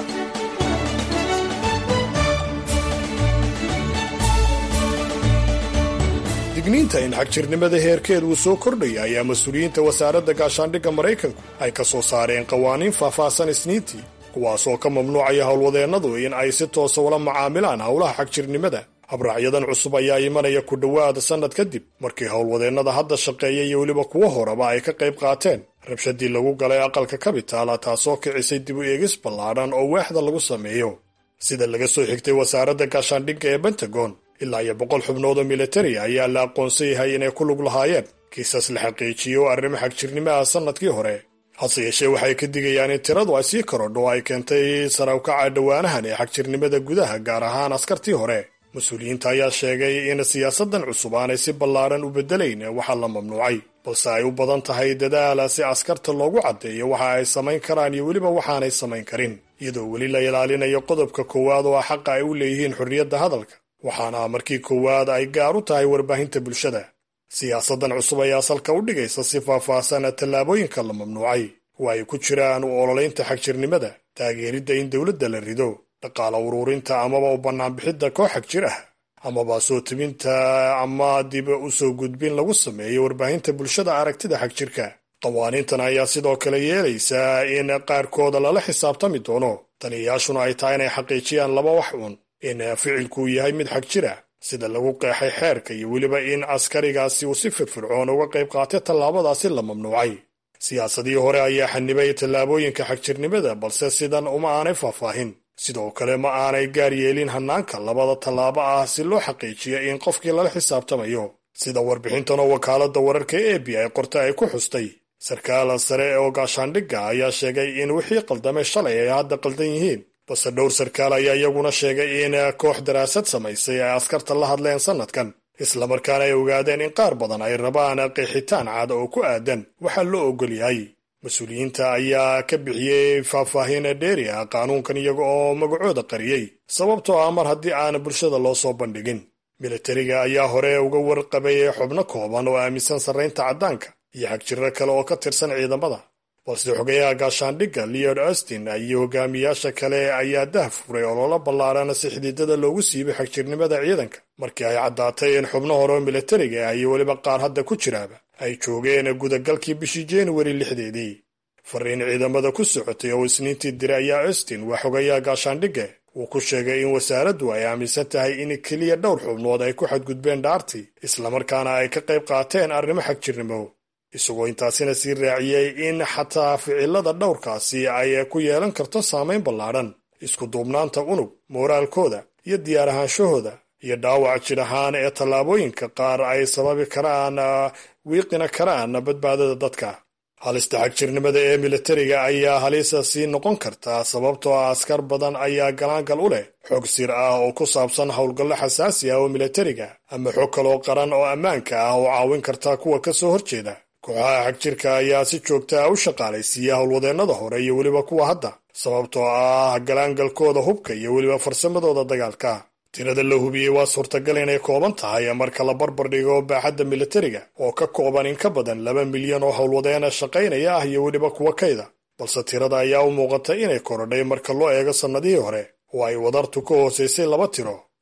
digniinta in xagjirnimada heerkeed uu soo kordhaya ayaa mas-uuliyiinta wasaaradda gaashaandhigga maraykanku ay ka soo saareen qawaaniin faahfaahsan isniintii kuwaasoo ka mamnuucaya howlwadeennadu in ay si toosa ula macaamilaan howlaha xagjirnimada habraacyadan cusub ayaa imanaya ku dhowaada sannad kadib markii howlwadeennada hadda shaqeeya iyo weliba kuwo horeba ay ka qayb qaateen rabshadii lagu galay aqalka kabitaala taasoo kicisay dib u eegis ballaadhan oo waaxda lagu sameeyo sida laga soo xigtay wasaaradda gaashaandhigga ee bentagon ilaa iyo boqol xubnood oo militari ayaa la aqoonsan yahay inay ku lug lahaayeen kiisas la xaqiijiyo oo arrimo xagjirnimo ah sannadkii hore hase yeeshee waxay ka digayaan in tiradu ay sii korodho ay keentay sarawkaca dhowaanahan ee xagjirnimada gudaha gaar ahaan askartii hore mas-uuliyiinta ayaa sheegay in siyaasaddan cusub aanay si ballaadhan u beddelayn waxaa la mamnuucay balse ay u badan tahay dadaala si askarta loogu caddeeyo waxa ay samayn karaan iyo weliba waxaanay samayn karin iyadoo weli la ilaalinayo qodobka koowaad oo ah xaqa ay u leeyihiin xorriyadda hadalka waxaana markii koowaad ay gaar u tahay warbaahinta bulshada siyaasaddan cusub ayaa salka u dhigaysa si faahfaahsan tallaabooyinka la mamnuucay oo ay ku jiraan u ololaynta xagjirnimada taageeridda in dowladda la rido dhaqaala uruurinta amaba u bannaanbixidda koox xagjir ah amaba soo tebinta ama dib u soo gudbin lagu sameeyo warbaahinta bulshada aragtida xagjirka qawaaniintan ayaa sidoo kale yeelaysaa in qaarkooda lala xisaabtami doono taliyayaashuna ay tahay inay xaqiijiyaan laba wax uun in ficilkuu yahay mid xag jira sida lagu qeexay xeerka iyo weliba in askarigaasi uu si firfircoon uga qayb qaatay tallaabadaasi la mamnuucay siyaasadii hore ayaa xanibay tallaabooyinka xagjirnimada balse sidan uma aanay faahfaahin sidoo kale ma aanay gaar yeelin hannaanka labada tallaabo ah si loo xaqiijiyo in qofkii lala xisaabtamayo sida warbixintanoo wakaaladda wararka e b ay qorta ay ku xustay sarkaal sare oo gaashaandhigga ayaa sheegay in wixii qaldamay shalay ay hadda qaldan yihiin balse dhowr sarkaal ayaa iyaguna sheegay in koox daraasad samaysay ay askarta la hadleen sannadkan islamarkaana ay ogaadeen in qaar badan ay rabaan qeexitaan cad oo ku aadan waxaa loo ogol yahay mas-uuliyiinta ayaa ka bixiyey faahfaahin dheeri ah qaanuunkan iyaga oo magacooda qariyey sababtoo ah mar haddii aan bulshada loo soo bandhigin militariga ayaa hore uga warqabay xubno kooban oo aaminsan sarraynta caddaanka iyo xagjiro kale oo ka tirsan ciidamada balse xogayaha gaashaandhigga leod austin iyo hogaamiyaasha kale ayaa dah furay oloola ballaaran si xididada loogu siibay xagjirnimada ciidanka markii ay caddaatay in xubno hore oo militariga ah iyo weliba qaar hadda ku jiraaba ay joogeen gudagalkii bishii januari lixdeedii fariin ciidamada ku socotay oo isniintii diray ayaa austin waa xogayaha gaashaandhigga uu ku sheegay in wasaaraddu ay aaminsan tahay in keliya dhowr xubnood ay ku xadgudbeen dhaartii islamarkaana ay ka qayb qaateen arrimo xagjirnimo isagoo intaasina sii raaciyey in xataa ficilada dhowrkaasi ay ku yeelan karto saamayn ballaadhan isku duubnaanta unug mooraalkooda iyo diyaar ahaanshahooda iyo dhaawac jir ahaan ee tallaabooyinka qaar ay sababi karaan wiiqina karaan badbaadada dadka halista xagjirnimada ee militariga ayaa halisa sii noqon kartaa sababtoo ah askar badan ayaa galaangal u leh xog sir ah oo ku saabsan howlgallo xasaasi ah oo militariga ama xog kaloo qaran oo ammaanka ah oo caawin karta kuwa ka soo horjeeda kooxaha xagjirka ayaa si joogta ah u shaqaalaysiiya howlwadeennada hore iyo weliba kuwa hadda sababtoo ah galaangalkooda hubka iyo weliba farsamadooda dagaalka tirada la hubiyey waa suurtagal inay kooban tahay marka la barbar dhigo baaxadda militariga oo ka kooban in ka badan laba milyan oo howlwadeena shaqaynaya ah iyo weliba kuwa kayda balse tirada ayaa u muuqata inay korodhay marka loo eego sannadihii hore oo ay wadartu ka hoosaysay laba tiro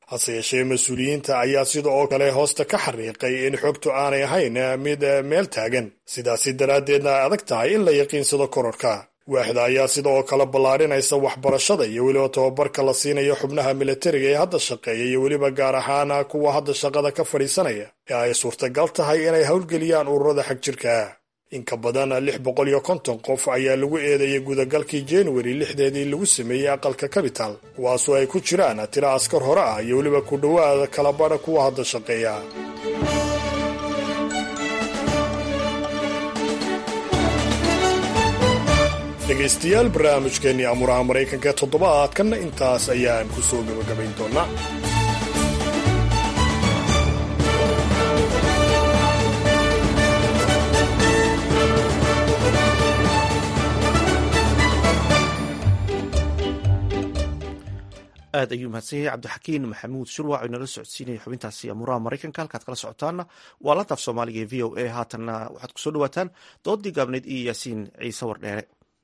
hase yeeshee mas-uuliyiinta ayaa sida oo kale hoosta ka xariiqay in xogtu aanay ahayn mid meel taagan sidaasi daraaddeedna ay adag tahay in la yaqiinsado kororka waaxda ayaa sida oo kale ballaadhinaysa waxbarashada iyo weliba tababarka la siinayo xubnaha militariga ee hadda shaqeeya iyo weliba gaar ahaan kuwa hadda shaqada ka fadhiisanaya ee ay suurtagal tahay inay howlgeliyaan ururada xag jirka in ka badan lix boqol iyo konton qof ayaa lagu eedeeyay gudagalkii januari lixdeedii lagu sameeyey aqalka capital kuwaasoo ay ku jiraan tiro askar hore ah iyo weliba ku dhowaada kalabadha kuwa hadda shaqeeya dhegaystayaal barnaamijkeennii amuraha maraykanka ee toddobaadkanna intaas ayaan ku soo gabagabayn doonaa aad ayuu mahadsan yahay cabdixakiin maxamuud shurwac inala socodsiinaya xubintaasi amuuraha maraykanka halkaad kala socotaana waa lantaaf soomaaliga ee v o a haatanna waxaad kusoo dhawaataan doodii gaabneyd iyo yaasiin ciise wardheere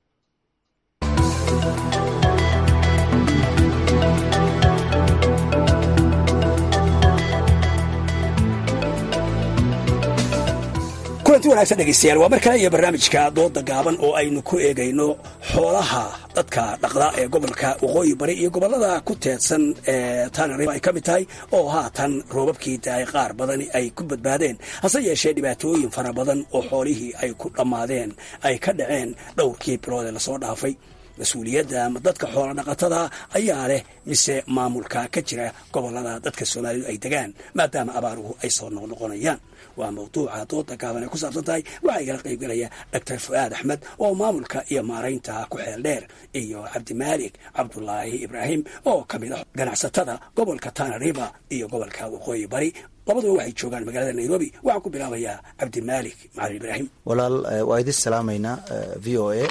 kulanti wanaagsan dhegaystayaal waa mar kale iyo barnaamijka dooda gaaban oo aynu ku eegayno xoolaha dadka dhaqda ee gobolka waqooyi bari iyo gobollada ku teedsan ee tanariba ay ka mid tahay oo haatan roobabkii daay qaar badani ay ku badbaadeen hase yeeshee dhibaatooyin fara badan oo xoolihii ay ku dhammaadeen ay ka dhaceen dhowrkii bilood ee lasoo dhaafay mas-uuliyadda ama dadka xoola dhaqatada ayaa leh mise maamulka ka jira gobollada dadka soomaalidu ay degaan maadaama abaaruhu ay soo noqnoqonayaan waa mawduuca dooda gaaban ay ku saabsan tahay waxaa igala qaybgelaya doctor fu'aad axmed oo maamulka iyo maaraynta ku xeel dheer iyo cabdimaalik cabdulaahi ibraahim oo ka mid ah ganacsatada gobolka tanariba iyo gobolka waqooyi bari labaduba waxay joogaan magaalada nairobi waxaan ku bilaabayaa cabdimaalik macalin ibraahim walaal waa idin salaamaynaa v o a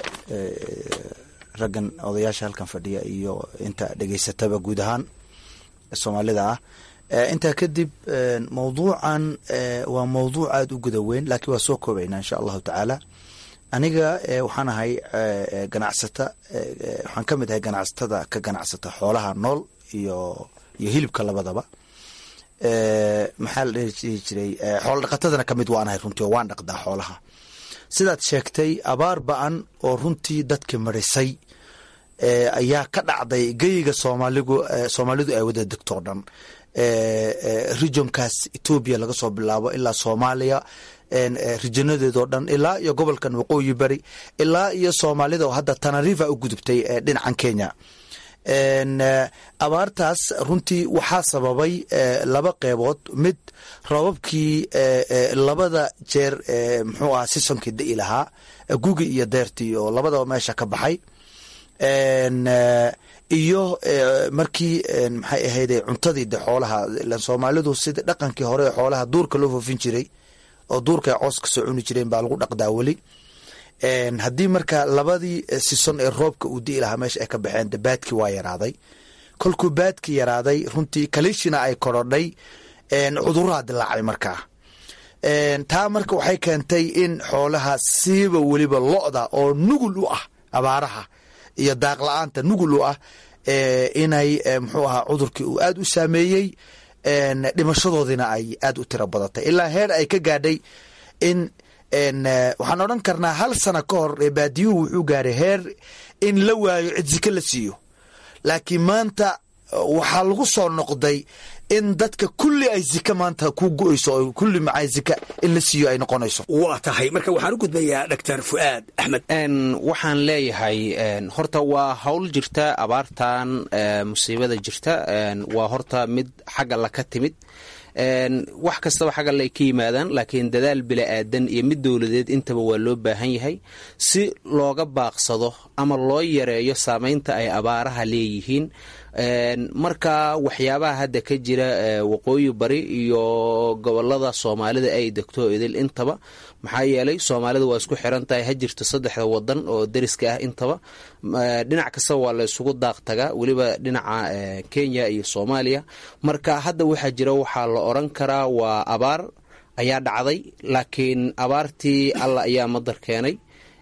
raggan odayaasha halkan fadhiya iyo inta dhegaysataba guud ahaan soomaalida ah intaa kadib mawduucan waa mawduuc aada u guda weyn laakiin waa soo koobaynaa insha allahu tacaala aniga waxaan ahay ganacsata waxaan ka mid ahay ganacsatada ka ganacsata xoolaha nool iyo iyo hilibka labadaba maxaa la dhihi jiray xoola dhaqatadana kamid waan ahay runtii oo waan dhaqdaa xoolaha sidaad sheegtay abaar ba-an oo runtii dadka marisay ayaa ka dhacday geyiga soomaaligu soomaalidu ay wada degto o dhan regionkaas etoobiya laga soo bilaabo ilaa soomaaliya rijinadeedoo dhan ilaa iyo gobolkan waqooyi bari ilaa iyo soomaalida oo hadda tanarifa u gudubtay dhinacan kenya abaartaas runtii waxaa sababay laba qeybood mid roobabkii labada jeer muxuu ahaa sisonkii da'i lahaa gugi iyo deertii oo labadaba meesha ka baxay iyo markii maxay ahayde cuntadii de xoolaha ilan soomaalidu sida dhaqankii hore xoolaha duurka loo foofin jiray oo duurka ay coos kasoo cuni jireen baa lagu dhaqdaa weli haddii marka labadii sison ee roobka uu di'i lahaa meesha ay ka baxeen de baadkii waa yaraaday kolkuu baadkii yaraaday runtii kalishina ay korodhay cuduraha dilaacay markaa taa marka waxay keentay in xoolaha siiba weliba lo-da oo nugul u ah abaaraha iyo daaq la-aanta nugul u ah inay muxuu ahaa cudurkii uu aada u saameeyey dhimashadoodiina ay aada u tiro badatay ilaa heer ay ka gaadhay in waxaan odhan karnaa hal sana ka hor baadiyuhu wuxuu gaaray heer in la waayo cid zike la siiyo laakiin maanta waxaa lagu soo noqday in dadka kulli ay zike maanta ku go-eyso oo kulli macaa zika in la siiyo ay noqonayso waa tahay marka waxaan u gudbayaa doctor fu'aad axmed waxaan leeyahay horta waa howl jirta abaartan musiibada jirta waa horta mid xagga la ka timid wax kastaba xaggal ay ka yimaadaan laakiin dadaal bila-aadan iyo mid dowladeed intaba waa loo baahan yahay si looga baaqsado ama loo yareeyo saameynta ay abaaraha leeyihiin marka waxyaabaha hadda ka jira waqooyi bari iyo gobolada soomaalida ay degto idil intaba maxaa yeelay soomaalida waa isku xiran tahay ha jirto saddexda wadan oo deriska ah intaba dhinac kastaba waa la isugu daaq tagaa weliba dhinaca kenya iyo soomaaliya marka hadda waxaa jira waxaa la oran karaa waa abaar ayaa dhacday laakiin abaartii alla ayaa madar keenay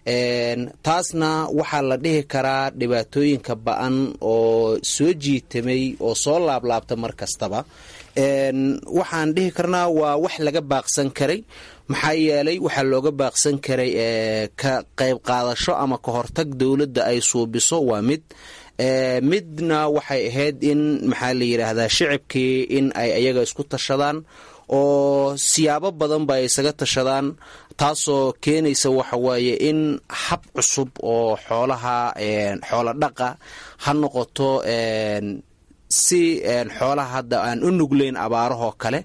taasna waxaa la dhihi karaa dhibaatooyinka ba-an oo soo jiitamay oo soo laablaabta mar kastaba waxaan dhihi karnaa waa wax laga baaqsan karay maxaa yeelay waxaa looga baaqsan karay ka qayb qaadasho ama ka hortag dowladda ay suubiso waa mid midna waxay ahayd in maxaa la yidhaahdaa shicibkii in ay ayaga isku tashadaan oo siyaabo badan ba ay isaga tashadaan taasoo keenaysa waxa weeye in hab cusub oo xoolaha xoola dhaqa ha noqoto si xoolaha hadda aan u nuglayn abaarahoo kale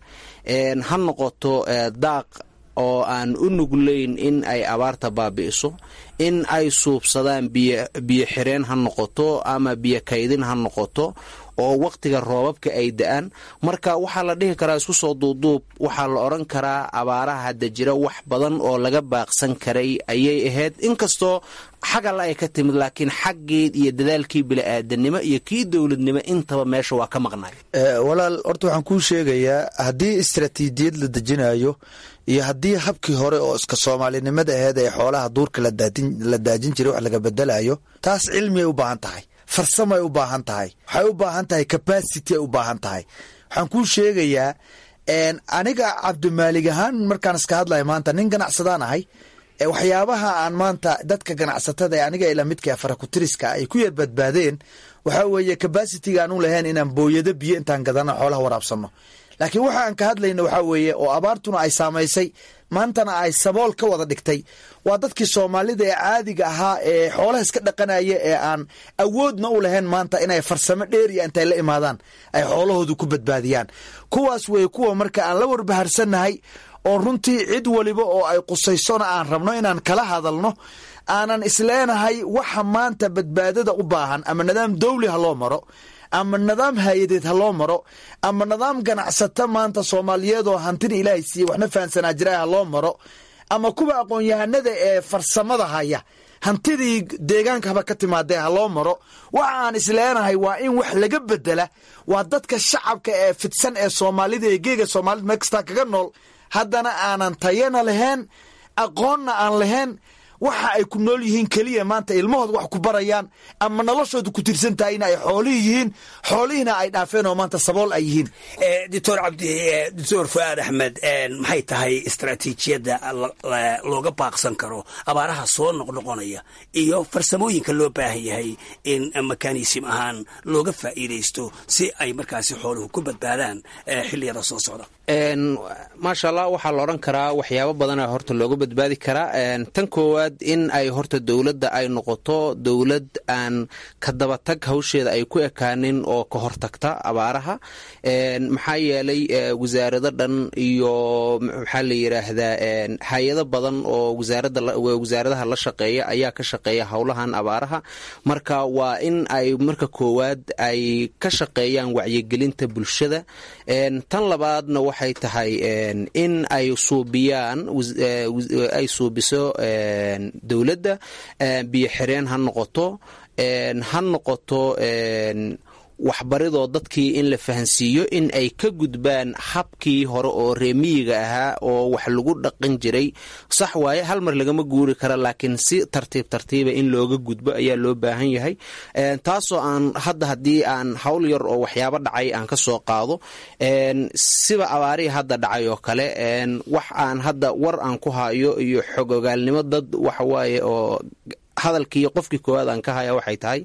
ha noqoto daaq oo aan u nuglayn in ay abaarta baabi'iso in ay suubsadaan biyo xireen ha noqoto ama biyo kaydin ha noqoto oo wakhtiga roobabka ay da-aan marka waxaa la dhihi karaa isku soo duuduub waxaa la odhan karaa abaaraha hadda jira wax badan oo laga baaqsan karay ayay ahayd inkastoo xagalla ay ka timid laakiin xaggii iyo dadaalkii bili-aadanimo iyo kii dowladnimo intaba meesha waa ka maqnay walaal horta waxaan kuu sheegayaa haddii istaraatiijiyad la dejinayo iyo haddii habkii hore oo iska soomaalinimada aheyd ee xoolaha duurka la daajin jiray wax laga bedelayo taas cilmi ay u baahan tahay farsamo ay u baahan tahay waxay u baahan tahay capacity ay u baahan tahay waxaan kuu sheegayaa aniga cabdimaalig ahaan markaan iska hadlaya maanta nin ganacsadaan ahay waxyaabaha aan maanta dadka ganacsatada ee aniga ila midka farakutiriska ay ku yar badbaadeen waxaa weeye capacitiga aan u lahayn inaan booyado biyo intaan gadano xoolaha waraabsano laakiin waxa aan ka hadlayna waxaa weeye oo abaartuna ay saamaysay maantana ay sabool ka wada dhigtay waa dadkii soomaalida ee caadiga ahaa ee xoolaha iska dhaqanaya ee aan awoodna u lahayn maanta inay farsamo dheeriya intay la imaadaan ay xoolahoodu ku badbaadiyaan kuwaas weye kuwa marka aan la warbaharsannahay oo runtii cid waliba oo ay qusaysona aan rabno inaan kala hadalno aanan isleenahay waxa maanta badbaadada u baahan ama nidaam dawli ha loo maro ama nidaam hay-adeed ha loo maro ama nidaam ganacsato maanta soomaaliyeed oo hantida ilaahay siiye waxna fahansanaa jira ha loo maro ama kuwa aqoon-yahanada ee farsamada haya hantidii deegaanka haba ka timaadee ha loo maro waxa aan isleenahay waa in wax laga bedela waa dadka shacabka ee fidsan ee soomaalida ee geega soomaalida meel kastaa kaga nool haddana aanan tayana lahayn aqoonna aan lahayn waxa ay ku nool yihiin keliya maanta ilmahooda wax ku barayaan ama noloshooda ku tirsan tahay in ay xoolihii yihiin xoolihiina ay dhaafeen oo maanta sabool ay yihiin doctor cabdi doctor fuaad axmed maxay tahay istaraatiijiyadda looga baaqsan karo abaaraha soo noqnoqonaya iyo farsamooyinka loo baahan yahay in mekanism ahaan looga faa'iidaysto si ay markaasi xooluhu ku badbaadaan xilliyada soo socda maasha allah waxaa la odhan karaa waxyaabo badana horta looga badbaadi karaa tan koowaad in ay horta dowladda ay noqoto dowlad aan ka dabatag hawsheeda ay ku ekaanin oo ka hortagta abaaraha maxaa yeelay wasaarado dhan iyo maxaa la yidhaahdaa hay-ado badan oo wasaaradaha la shaqeeya ayaa ka shaqeeya howlahan abaaraha marka waa in ay marka koowaad ay ka shaqeeyaan wacyigelinta bulshada tan labaadna waxay tahay in ay suubiyaan ay suubiso dowladda biyo xireen ha noqoto ha noqoto waxbaridoo dadkii in la fahansiiyo in ay ka gudbaan habkii hore oo reemiyiga ahaa oo wax lagu dhaqan jiray sax waaye hal mar lagama guuri kara laakiin si tartiib tartiiba in looga gudbo ayaa loo baahan yahay taasoo aan hadda haddii aan hawl yar oo waxyaabo dhacay aan ka soo qaado siba abaarihii hadda dhacay oo kale wax aan hadda war aan ku hayo iyo xogogaalnimo dad waxawaaye oo hadalkii qofkii koowaad aan ka haya waxay tahay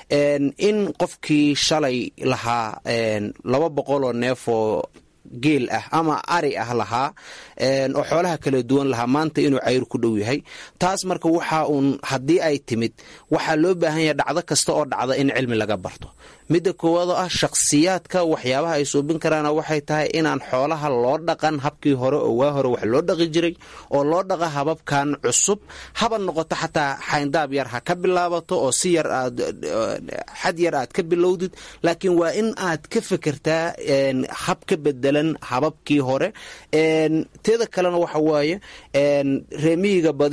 in qofkii shalay lahaa laba boqoloo neef oo geel ah ama ari ah lahaa oo xoolaha kala duwan lahaa maanta inuu cayr ku dhow yahay taas marka waxa uun haddii ay timid waxaa loo baahan yahay dhacdo kasta oo dhacda in cilmi laga barto midda koowaad oo ah shakhsiyaadka waxyaabaha ay suubin karaana waxay tahay inaan xoolaha loo dhaqan habkii hore oo waa hore wax loo dhaqi jiray oo loo dhaqa hababkan cusub haba noqoto xataa xayndaab yar ha ka bilaabato oo si yar aad xad yar aad ka bilowdid laakiin waa in aad ka fekertaa hab ka bedelan hababkii hore teeda kalena waxa waaye reemiyiga badi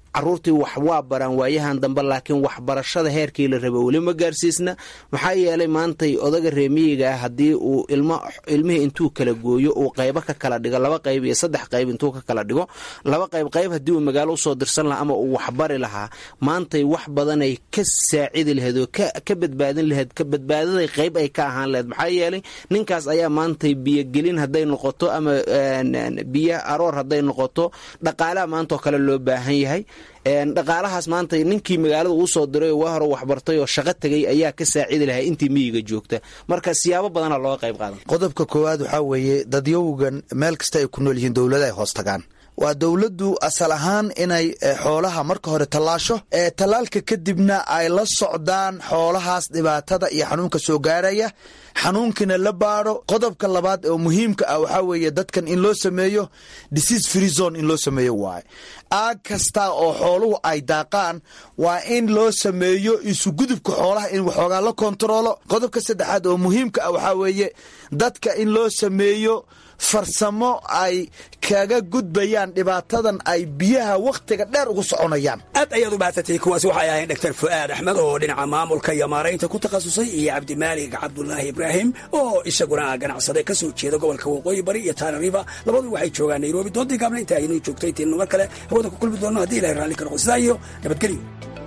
caruurtii wax waa baraan waayahan dambe laakiin waxbarashada heerkii la raba weli ma gaarsiisna maxaa yeelay maantay odaga reemiyiga ah haddii uu ilmihii intuu kala gooyo uu qaybo ka kala dhigo laba qayb iyo saddex qayb intuu ka kala dhigo laba qayb qayb haddii uu magaalo usoo dirsan lahaa ama uu waxbari lahaa maantay wax badanay ka saacidi lahayd oo ka badbaadin lahayd ka badbaadaday qayb ay ka ahaan lahayd maxaa yeelay ninkaas ayaa maantay biyogelin hadday noqoto ama biyo aroor hadday noqoto dhaqaalaha maantaoo kale loo baahan yahay dhaqaalahaas maanta ninkii magaalada uu soo diray oo waa hore waxbartay oo shaqo tegay ayaa ka saacidi lahaa intii miyiga joogta marka siyaabo badana looga qayb qaadan qodobka koowaad waxaa weeye dadyowgan meel kasta ay ku nool yihiin dowlada ay hoos tagaan waa dowladdu asal ahaan inay xoolaha marka hore tallaasho ee tallaalka kadibna ay la socdaan xoolahaas dhibaatada iyo xanuunka soo gaaraya xanuunkina la baadho qodobka labaad oo muhiimka ah waxaa weeye dadkan in loo sameeyo disease free zone in loo sameeyo waaye aag kasta oo xooluhu ay daaqaan waa in loo sameeyo isugudubka xoolaha in waxoogaa la kontaroolo qodobka saddexaad oo muhiimka ah waxaa weeye dadka in loo sameeyo farsamo ay kaga gudbayaan dhibaatadan ay biyaha wakhtiga dheer ugu soconayaan aad ayaad u bahadsatay kuwaasi waxay ahayn dhaktar fu'aad axmed oo dhinaca maamulka iyo maaraynta ku takhasusay iyo cabdimaalig cabdulaahi ibraahim oo isaguna ganacsade ka soo jeeda gobolka waqooyi bari iyo taanariba labadu waxay joogaan nairobi doontii gaabna inta aynuu joogtay tiinnu mar kale hawada ku kulmi doonno haddii ilahay raalli ka noqo sidaa iyo nabadgelyo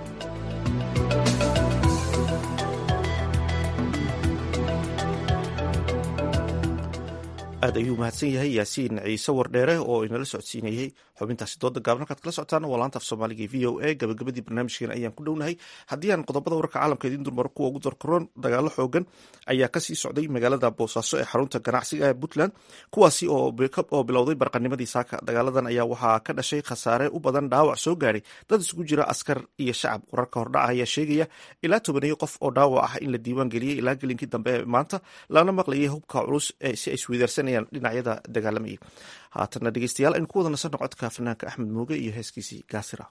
aad ayuu mahadsan yahay yaasiin ciise wardheere oo inala socodsiinayey xubintaasi dooda gaaban halkaad kala socotaan waa laanta af soomaaliga v o a gabagabadii barnaamijkeena ayaan ku dhownahay haddii aan qodobada wararka caalamka idiin durmaro kuwa ugu darkaroon dagaalo xoogan ayaa kasii socday magaalada boosaaso ee xarunta ganacsiga ee puntland kuwaasi oo bilowday barqanimadii saaka dagaaladan ayaa waxaa ka dhashay khasaare u badan dhaawac soo gaadhay dad isugu jira askar iyo shacab wararka hordhaca ayaa sheegaya ilaa tobaneeyo qof oo dhaawac ah in la diiwaan geliyey ilaa gelinkii dambe ee maanta lana maqlayay hubka culus si ay isweydaarsanayaan dhinacyada dagaalamayay haatanna dhegeystayaal aynu ku wada nasanno codka fanaanka axmed muuge iyo heeskiisii gaasira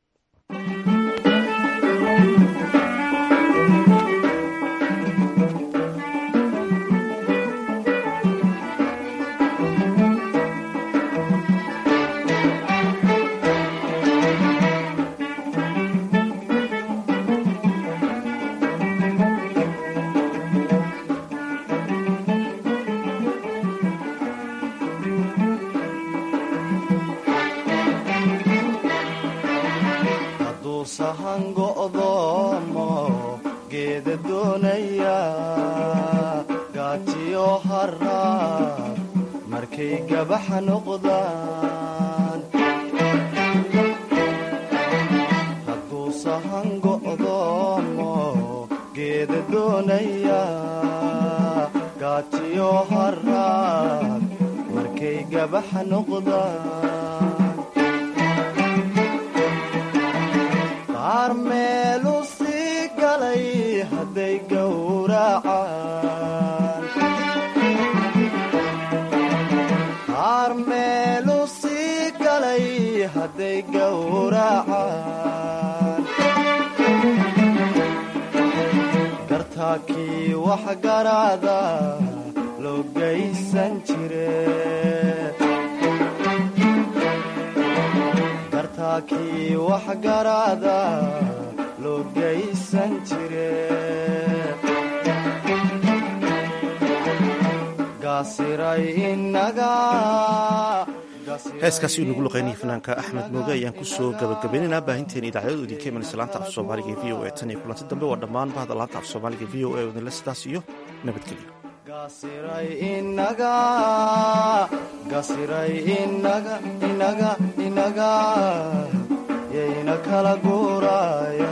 hadduu sahan go'doomo geeda doonaya gaatiyo haraad markay gabax noqdaan qaar meelu sii galay hadday gowracaan qaar meelu sii galay hadday gowracaan gartaakii wax garaada loo gaysan jire gartaakii wax garaada loo gaysan jire gaasiray inaga heeskaasi uu nagu luqeynaya fanaanka axmed mooge ayaan kusoo gabagabaynaynaa baahinteena idaacadadu idinka imanaysa laanta af soomaaliga e v o e tan iyo kulanti dambe waa dhammaan bahda laanta af soomaaliga v o e wadinle sidaas iyo nabadgelyo gasiray inaga gasiray inaga inaga inaga yayna kala guuraya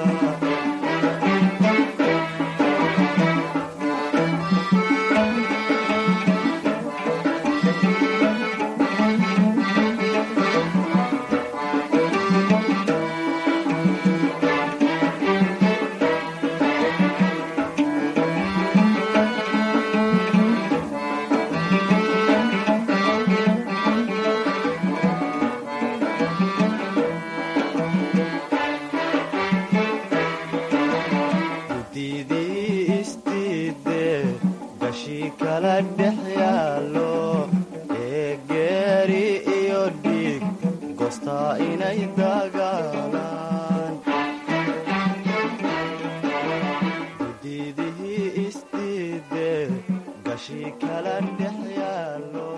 gudidii istiide gashii kala dhex yaallo ee geeri iyo dhiig gosta inay dagaalaan gudiidihii isdiide gashi kala dhex yaallo